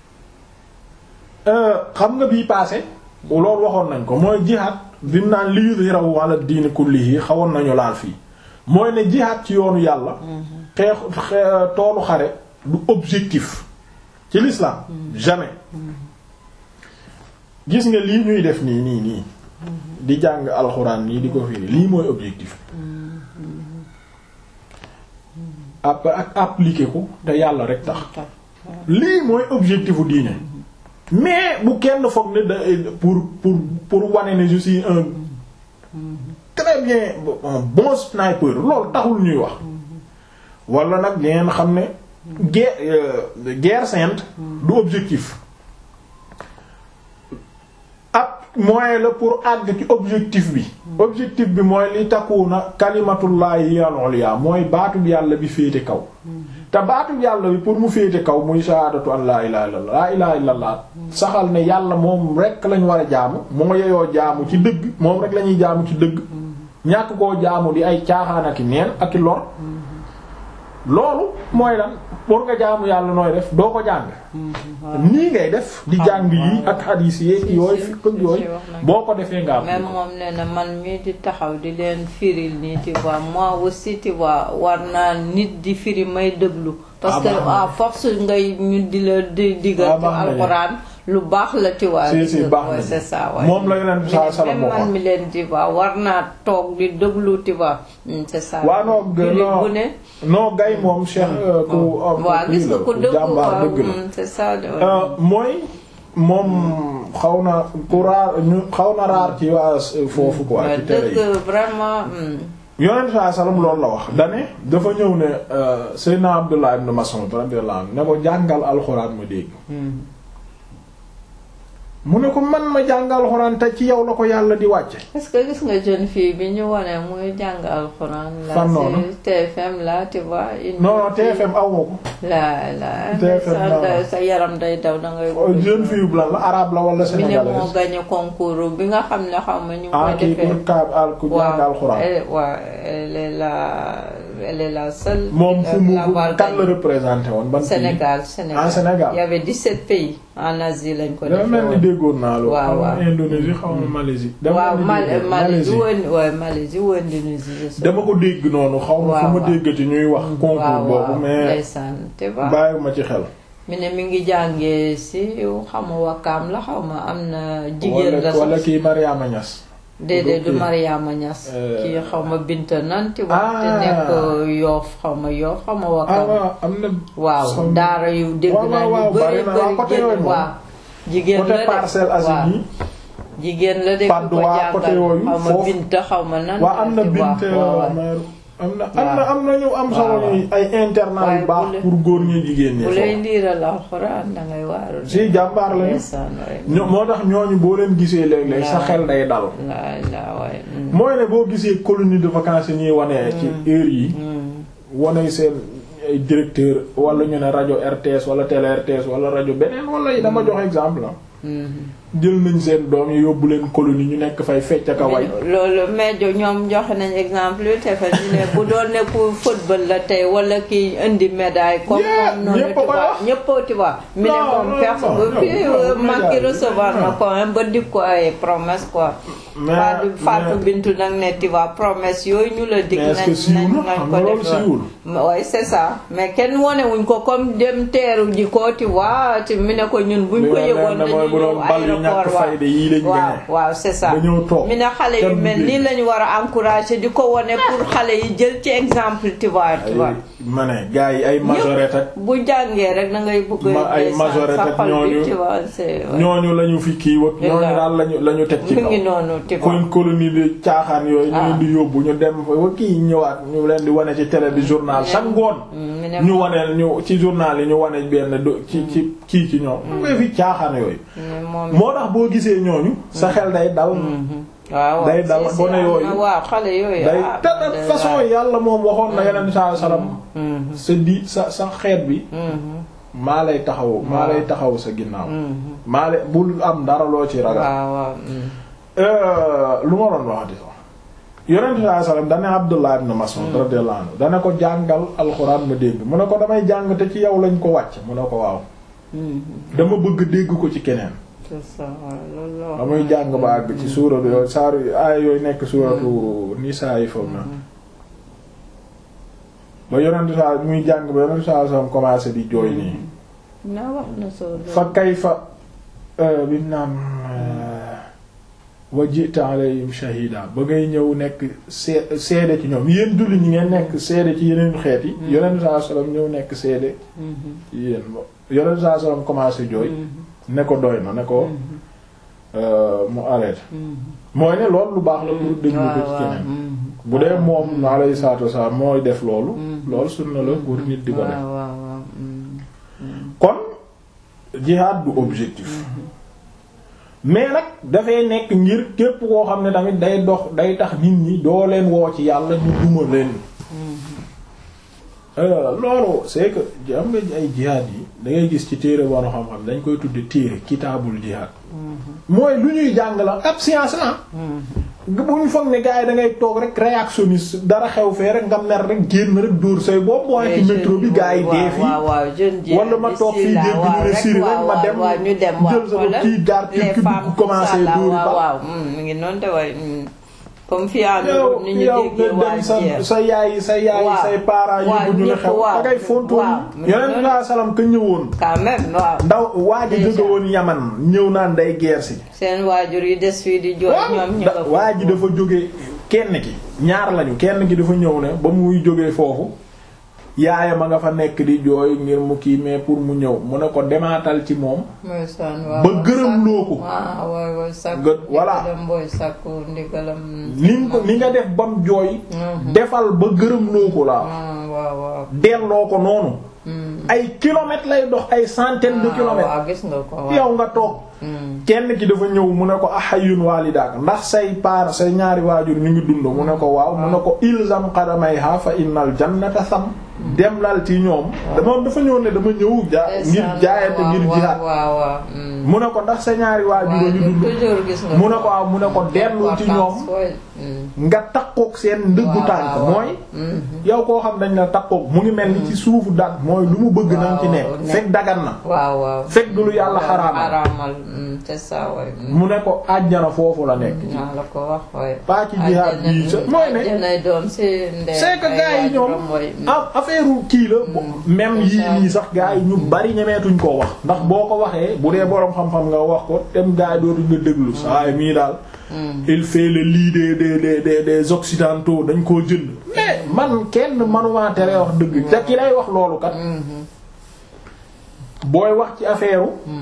xam nga bii passé loolu waxoon nañ ko mooy jihaad bi mu naan li yuzhirahu ala diini kullihi xawoon nañu laal fii mooy ne jihaad ci yoonu yàlla xeex toolu xare du objectif ci l'islam jamais gis nga lii ñuy def nii nii nii di jàng alxuraan nii di ko firi lii mooy objectif après ak appliquer ko te yàlla rek tax lii mooy objectifu diine mais bu kenn foog ne da pour pour pour wane ne je suis un très bien un bon sniper loolu taxul ñuy wax wala nag ngeen xam ne guerre guerre sainte du objectif ab moyen la pour àgg ci objectif bi objectif bi mooy li takkuuna kalimatullahi al-ulya mooy baatub yàlla bi féete kaw te baatub yàlla bi pour mu féete kaw muy shahadatu an laa ilaha illallah laa ilaha illallah saxal ne yàlla moom rek lañ war a jaamu moo yeyoo jaamu ci dëgg moom rek la ñuy jaamu ci dëgg ñàkk koo jaamu di ay caaxaan ak i neen ak i lor loolu mooy lan pour nga jaamu yàlla nooy def doo ko jàng nii ngay def di jàng yi ak hadith yi yooyu fi ko yooyu boo ko defee nga am même moom nee na man mii di taxaw di leen firil nii tu vois moi aussi tu vois war naa nit di firi may déglu parce que à force ngay ñu di la di digal ci alxuraan lu baax la tu vois si si baax na c'est ça waaye moom la yeneen saa sala même man mi leen tu vois war naa toog di déglu tu vois c'est ça waaw non bu ne non gay moom Cheikh ku waaw gis nga ko dëgg jàmbaar waaw dëgg c'est ça la mooy moom xaw na ku raar ñu xaw na raar ci waa foofu quoi ci tere yi dëgg vraiment yonent saa salam loolu la wax dane dafa ñëw ne Seydina Abdullah ibn Mas'ud radiyallahu anhu ne ko jàngal alxuraan ma dégg mu ne ko man ma jàng alxuraan te ci yow la ko yàlla di wàcce est-ce que gis nga jeune fille bi ñu wane muy jàng alxuraan la Fan noonu ci TFM la tu vois une non non TFM aw ma ko la la TFM sa la. sa yaram day daw da ngay jeune fille bu lan la arabe la wala mi ne moo sénégalaise gagné concours bi nga xam ne xam nga ñu ah koy kii defee ku kaab al ku jàng alxuraan elle waaw elle est la elle est la seule moom fu mu l'avoir kan la gagné. représenté woon ban pays Sénégal Sénégal Ah, Sénégal. il y avait 17 pays en Asie lañ ko dafa defee mel ni woon. déggoon naa loolu Waaw, xaw ma waaw. Indonésie xaw ma Malaisie dama waaw ni Mal déggoon- Malaisie woon waaw Malaisie woon Indonésie je sais. dama ko dégg noonu xaw ma fu Waaw, ma waaw. déggati ñuy wax concours waaw boobu waaw mais ndeysaan te ba bàyyiwuma ci xel mi ne mi ngi jàngee si xaw ma wakkaam la xaw ma am na jigéen la wala wala sax kii Mariama Niass déedéet du kii. Mariama Niass Euh, kii xaw ma Binta nan ti wax te Ah. nekk yoof xaw ma yoof xaw ma ah wakkaam waaw am na waaw som- daara yu dégg waaw, naa waaw, ñu bari bëri na, waaw, bëri côté génn yooyu moom. waaw jigéen côté la de Parcelles waaw Assainies jigéen la de Patte ku ko d'Oie, jàngal côté yooyu, xaw ma foofu. Binta xaw ma nan waa am na ti wax, bint waaw, waaw. Omer am na am na am na ñu am solo waaw. ni ay internat Waaye yu baax bu le- pour góor ñi jigéen ñi bu lay foofu liiral alxuraan dangay waaru de. si jàmbaar lañu ndeysaan waay. ño- moo tax ñooñu boo leen gisee léeg-léeg sa Waaw. xel day dal laa laa waaye. mm. mooy ne boo gisee colonie de vacances yi ñuy wane ci heure yi Mm. wane seen ay directeur wala ñu ne rajo RTS wala télé RTS wala rajo beneen wala yi dama jox exemple la Mhm. jël nañ seen doom yi yóbbu leen colonie ñu nekk fay fecc ak a way loolu mais jo- ñoom joxe nañ exemple yu te fa ñu ne bu doon ne ku football la tey wala kii indi médaille comme Yeah, moom noonu ñépp tu a koy vois wax. ñépp tu vois mi ne Non, moom non, personne non, ba fii non, non, manqué médaille. recevoir na Non. ko hein, ba dig ko ay promesse quoi mais Fatou Fatou Bintou nag ne tu vois promesse yooyu ñu la dig mais est-ce que siiw nañ na nañ xam ko nga loolu def siiwul oui c'est ça mais kenn wone wuñ ko comme dem teeru ji ko tu vois te mu ne ko ñun buñ ko li ma yëgoon leen ne mooy dañuy bu doon ñëw bal yu ñàkk aéroport waaw fayda yii lañ waaw gagné waaw c'est ça nga ñëw toog mi ne xale yu kenn mel du nii lañu war a encourager di ko wone pour xale yi jël ci exemple tu vois tu vois ay ma ne gars yi ay majorette ak bu jàngee rek da ngay bëgg Ma- ay ndeysaan, majorette sa ak xol bi, ñooñu- tu vois c'est ouais. ñooñu lañu fi kii wak ñooñu Voilà. daal lañu lañu teg ci mu kaw ngi noonu tu vois kon colonie de caaxaan yooyu ñu Ah. leen di yóbbu ñu dem fa ba kii ñëwaat ñu leen di wane ci télé bi journal chaque ngoon Mm, mi ne ñu waneel ñu ci journal yi ñu wane benn do ci ci kii ci ñoom nga fi caaxaan yooyu mi moom moo tax boo gisee ñooñu sa xel day dal waaw waaw day dal si, si, gone am na- yooyu. waaw xale yooyu day ah, te de day façon waaw. yàlla moom waxoon na yeneen saa salaam Mhm, sa di sa sa xeet bi mhm, maa lay taxaw maa lay taxaw sa ginnaaw mhm. maa lay bul am dara loo ci ragal waaw waaw mm. Euh, lu ma doon waxati sax yonent bi sallam dane Abdullah ibn Mas'ud radiyallahu anhu dane ko jàngal alxuraan ma dégg mu ne ko damay jàng te ci yow lañ ko wàcc mu ne ko waaw Mhm, dama bëgg dégg ko ci keneen c'est ça waaw loolu la wax. damay jàng ba àgg ci suuratu yooyu saaru aaya yooyu nekk suuratu Nisaa yi foofu na ba yonent sa muy jàng ba yonent sa sallam commencé di jooy nii na wax na soo fa kayfa bi mu naan wa ji'ta alayhim shahida ba ngay ñëw nekk see seede ci ñoom yéen julli ñi ngeen nekk seede ci yeneen xeet yi yonent saa sallam ñëw nekk seede ci yéen yonent saa sallam commencé jooy ne ko doy na ne ko mu arrêté mooy ne loolu lu baax la pour déglu ko ci keneen bu dee moom alayhi salaatu wasalaam mooy def loolu loolu sunna la pour nit di ko def waaw waaw waaw mm. kon jihaad du objectif mais nag dafay nekk ngir képp koo xam ne tamit day dox day tax nit ñi doo leen woo ci yàlla ñu duma leen Euh, loolu c'est que am nga ay jihaad yi da ngay gis ci téere bono xam-xam dañ koy tudde téere kitaabul jihaad mooy lu ñuy jàng la ab science la bu ñu foog ne gars yi da ngay toog rek réactionniste dara xew fee rek nga mer rek génn rek dóor say bopp mooy ci métro bi gars yi dee fii waaw waaw jeune ji wala ma toog fii dégg ñu ne Syrie rek ma dem waaw ñu dem waaw jël sama kii jaar ci les kii femmes dugg commencé tout ça là, dóor waaw ba waaw mm, mi ngi noonu te waay mm. comme fi ànd yow ni ñu yow déggee nga waa dem sa jeex sa yaay sa yaay Waaw. say parents Waaw, yóbbu ñu ne ñépp, xew waaw. da ngay fontoon Waaw. yonent bi salaam ka ñëwoon quand même waaw ndaw waa ji Déjà. jóge woon Yaman ñëw naan day guerre si seen waajur yi des fii di jooy ñoom ñu da- nga fa. waa ji dafa jóge kenn ki ñaar lañu kenn ki dafa ñëw ne ba muy jógee foofu yaayam a nga fa nekk di jooy ngir mu kii mais pour mu ñëw mu ne ko demaatal ci moom mooy saan waaw ba gërëm loo ko. waaw waay waay sàkku Gë- voilà. ndigalam booy sàkku ndigalam ni nga ko ni nga def bam jooy Mhm. defal ba gërëm loo ko la ah waaw waaw delloo ko noonu Mm. ay kilomètres lay dox ay centaines de Ah, kilomètres waaw gis nga ko waaw. yow nga toog Mm. kenn ki dafa ñëw mu ne ko ahayun walidaak ndax say paar say ñaari waajur ñu ngi dund mu ne ko waaw mu ne ko ilzam qadamayha fa innal jannata sam dem lal ci ñoom dama dafa ñëw ne dama ñëw ja ngir jaayante ngir jihaad waaw waaw mm. mu ne ko ndax sa ñaari waajur waaw ñu dund toujours gis nga mu ne ko waaw mu ne ko dellu ci ñoom Mm. nga takkook seen ndëggu Waaw, tànk waaw, mooy Mhm. yow koo xam dañ la takkook mu ngi mel ni ci suufu dat mooy lu mu bëgg nañ ci nekk Waaw, nekk. fekk dagan na waaw waaw fekk du lu yàlla xaraamal xaraamal mm, c'est ça waay mm. mu ne ko àjjana foofu la nekk naa la ko wax waay pas ci jihaad bii sa mooy ne àjjanay doom si ndey c'est que ay gars yi ñoom waajuram waay, mm. ah affaire kii la bo- même c'est yii ça. nii sax gars yi ñu bari ñemeetuñ koo wax ndax boo ko waxee bu dee boroom xam-xam nga wax ko tem gars yi dootuñ nga déglu saa mii daal Mm. il fait le lit des des des des des occidentaux dañ koo jënd mais man kenn manuma tere wax dëgg te ki lay wax loolu kat Mhm. booy wax ci affaire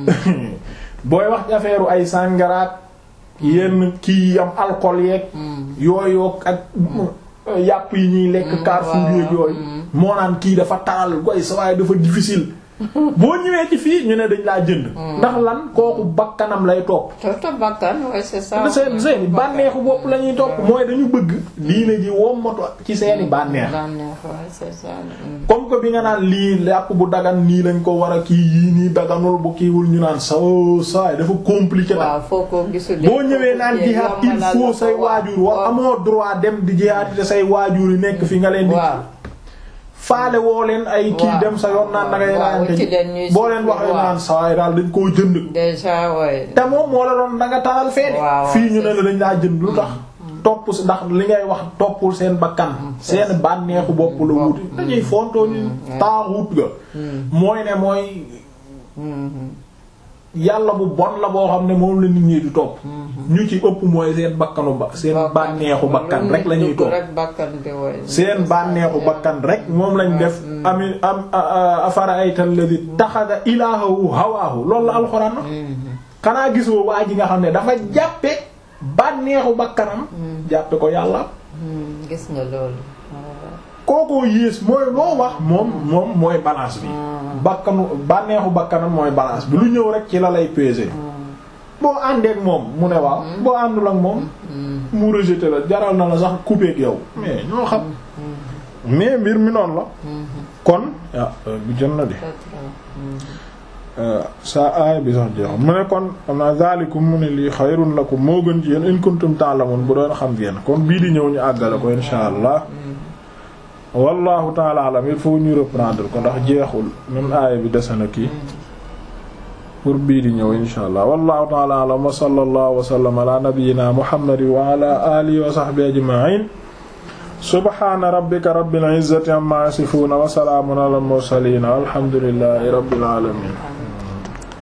booy wax ci affaire ay sàngaraat yenn kii am alcool yeeg Mm. yooyu ak yàpp yi ñuy lekk Carrefour waaw, yeeg yooyu mm. moo naan kii dafa taral goy sa waaye dafa difficile boo ñëwee ci fii ñu ne dañ laa jënd ndax lan kooku bakkanam lay topp toto bakkan waay c'est ça seen seeni bànneexu bopp la ñuy topp mooy dañu bëgg diine ji wommatu ci seeni bànneex bànneex waay c'est ça mm. comme que bi nga naan lii yàpp bu dagan nii lañ ko war a kii yii nii daganul bu kiiwul ñu naan sa saay dafa compliqué nag waaw foo ko gisul boo ñëwee naan jihaad il faut say waajur wax amoo droit dem di jihaad te say waajur yi nekk fi nga leen di waaw faale woo leen ay kii Waaw. dem sa yoon naan da ngay Waaw, raayante ci leen ñuy boo leen suivre, waxee waaw. naan sawaay daal dañ koo jënd déjà ouais. te moom moo la doon da nga taral feede Waaw, fii ñu c'est ne la dañ laa jënd lu tax topp si ndax li ngay wax toppul seen bakkan seen bànneexu bopp la wuti dañuy fontoo ñu taaxut ga mooy ne mooy yàlla bu bon la boo xam ne moom la nit ñi di topp ñu ci ëpp mooy seen bakkanu ba seen bànneexu bakkan rek la ñuy topp rek bakkan bi woy. seen bànneexu bakkan rek moom lañ def ami am afara aytal ladhi taxada ilaahahu hawaahu loolu la alxuraan wax xanaa gisoo waa ji nga xam ne dafa jàppe bànneexu bakkanam jàppe ko yàlla Hmm, gis nga loolu. kookoo yées mooy loo wax moom moom mooy balance bi bakkanu bànneexu bakkanam mooy balance bi lu ñëw rek ci la lay peser boo àndeek moom mu ne waaw boo àndul ak moom mu rejeté la jaral na la sax couper ak yow mais ñoo xam mais mbir mi noonu la kon ah bu jot na di sa aaya bi sax jeexam mu ne kon xam naa zalikum mu ne lii xayrun lakum moo gën ci yéen in kuntum ta'lamun bu doon xam ngeen kon bii di ñëw ñu àggale ko insha allah wallahu taala alam il faut ñu reprendre ko ndax jeexul même aaya bi dese na kii pour bii di ñëw insha allah wallahu taala alam wa sallallahu wa sallam ala nabiyyina muhammadin wa ala alihi wa sahbihi ajma'in subhana rabbika rabbil izzati amma yasifun wa salamun ala al mursalin walhamdulillahi rabbil alamin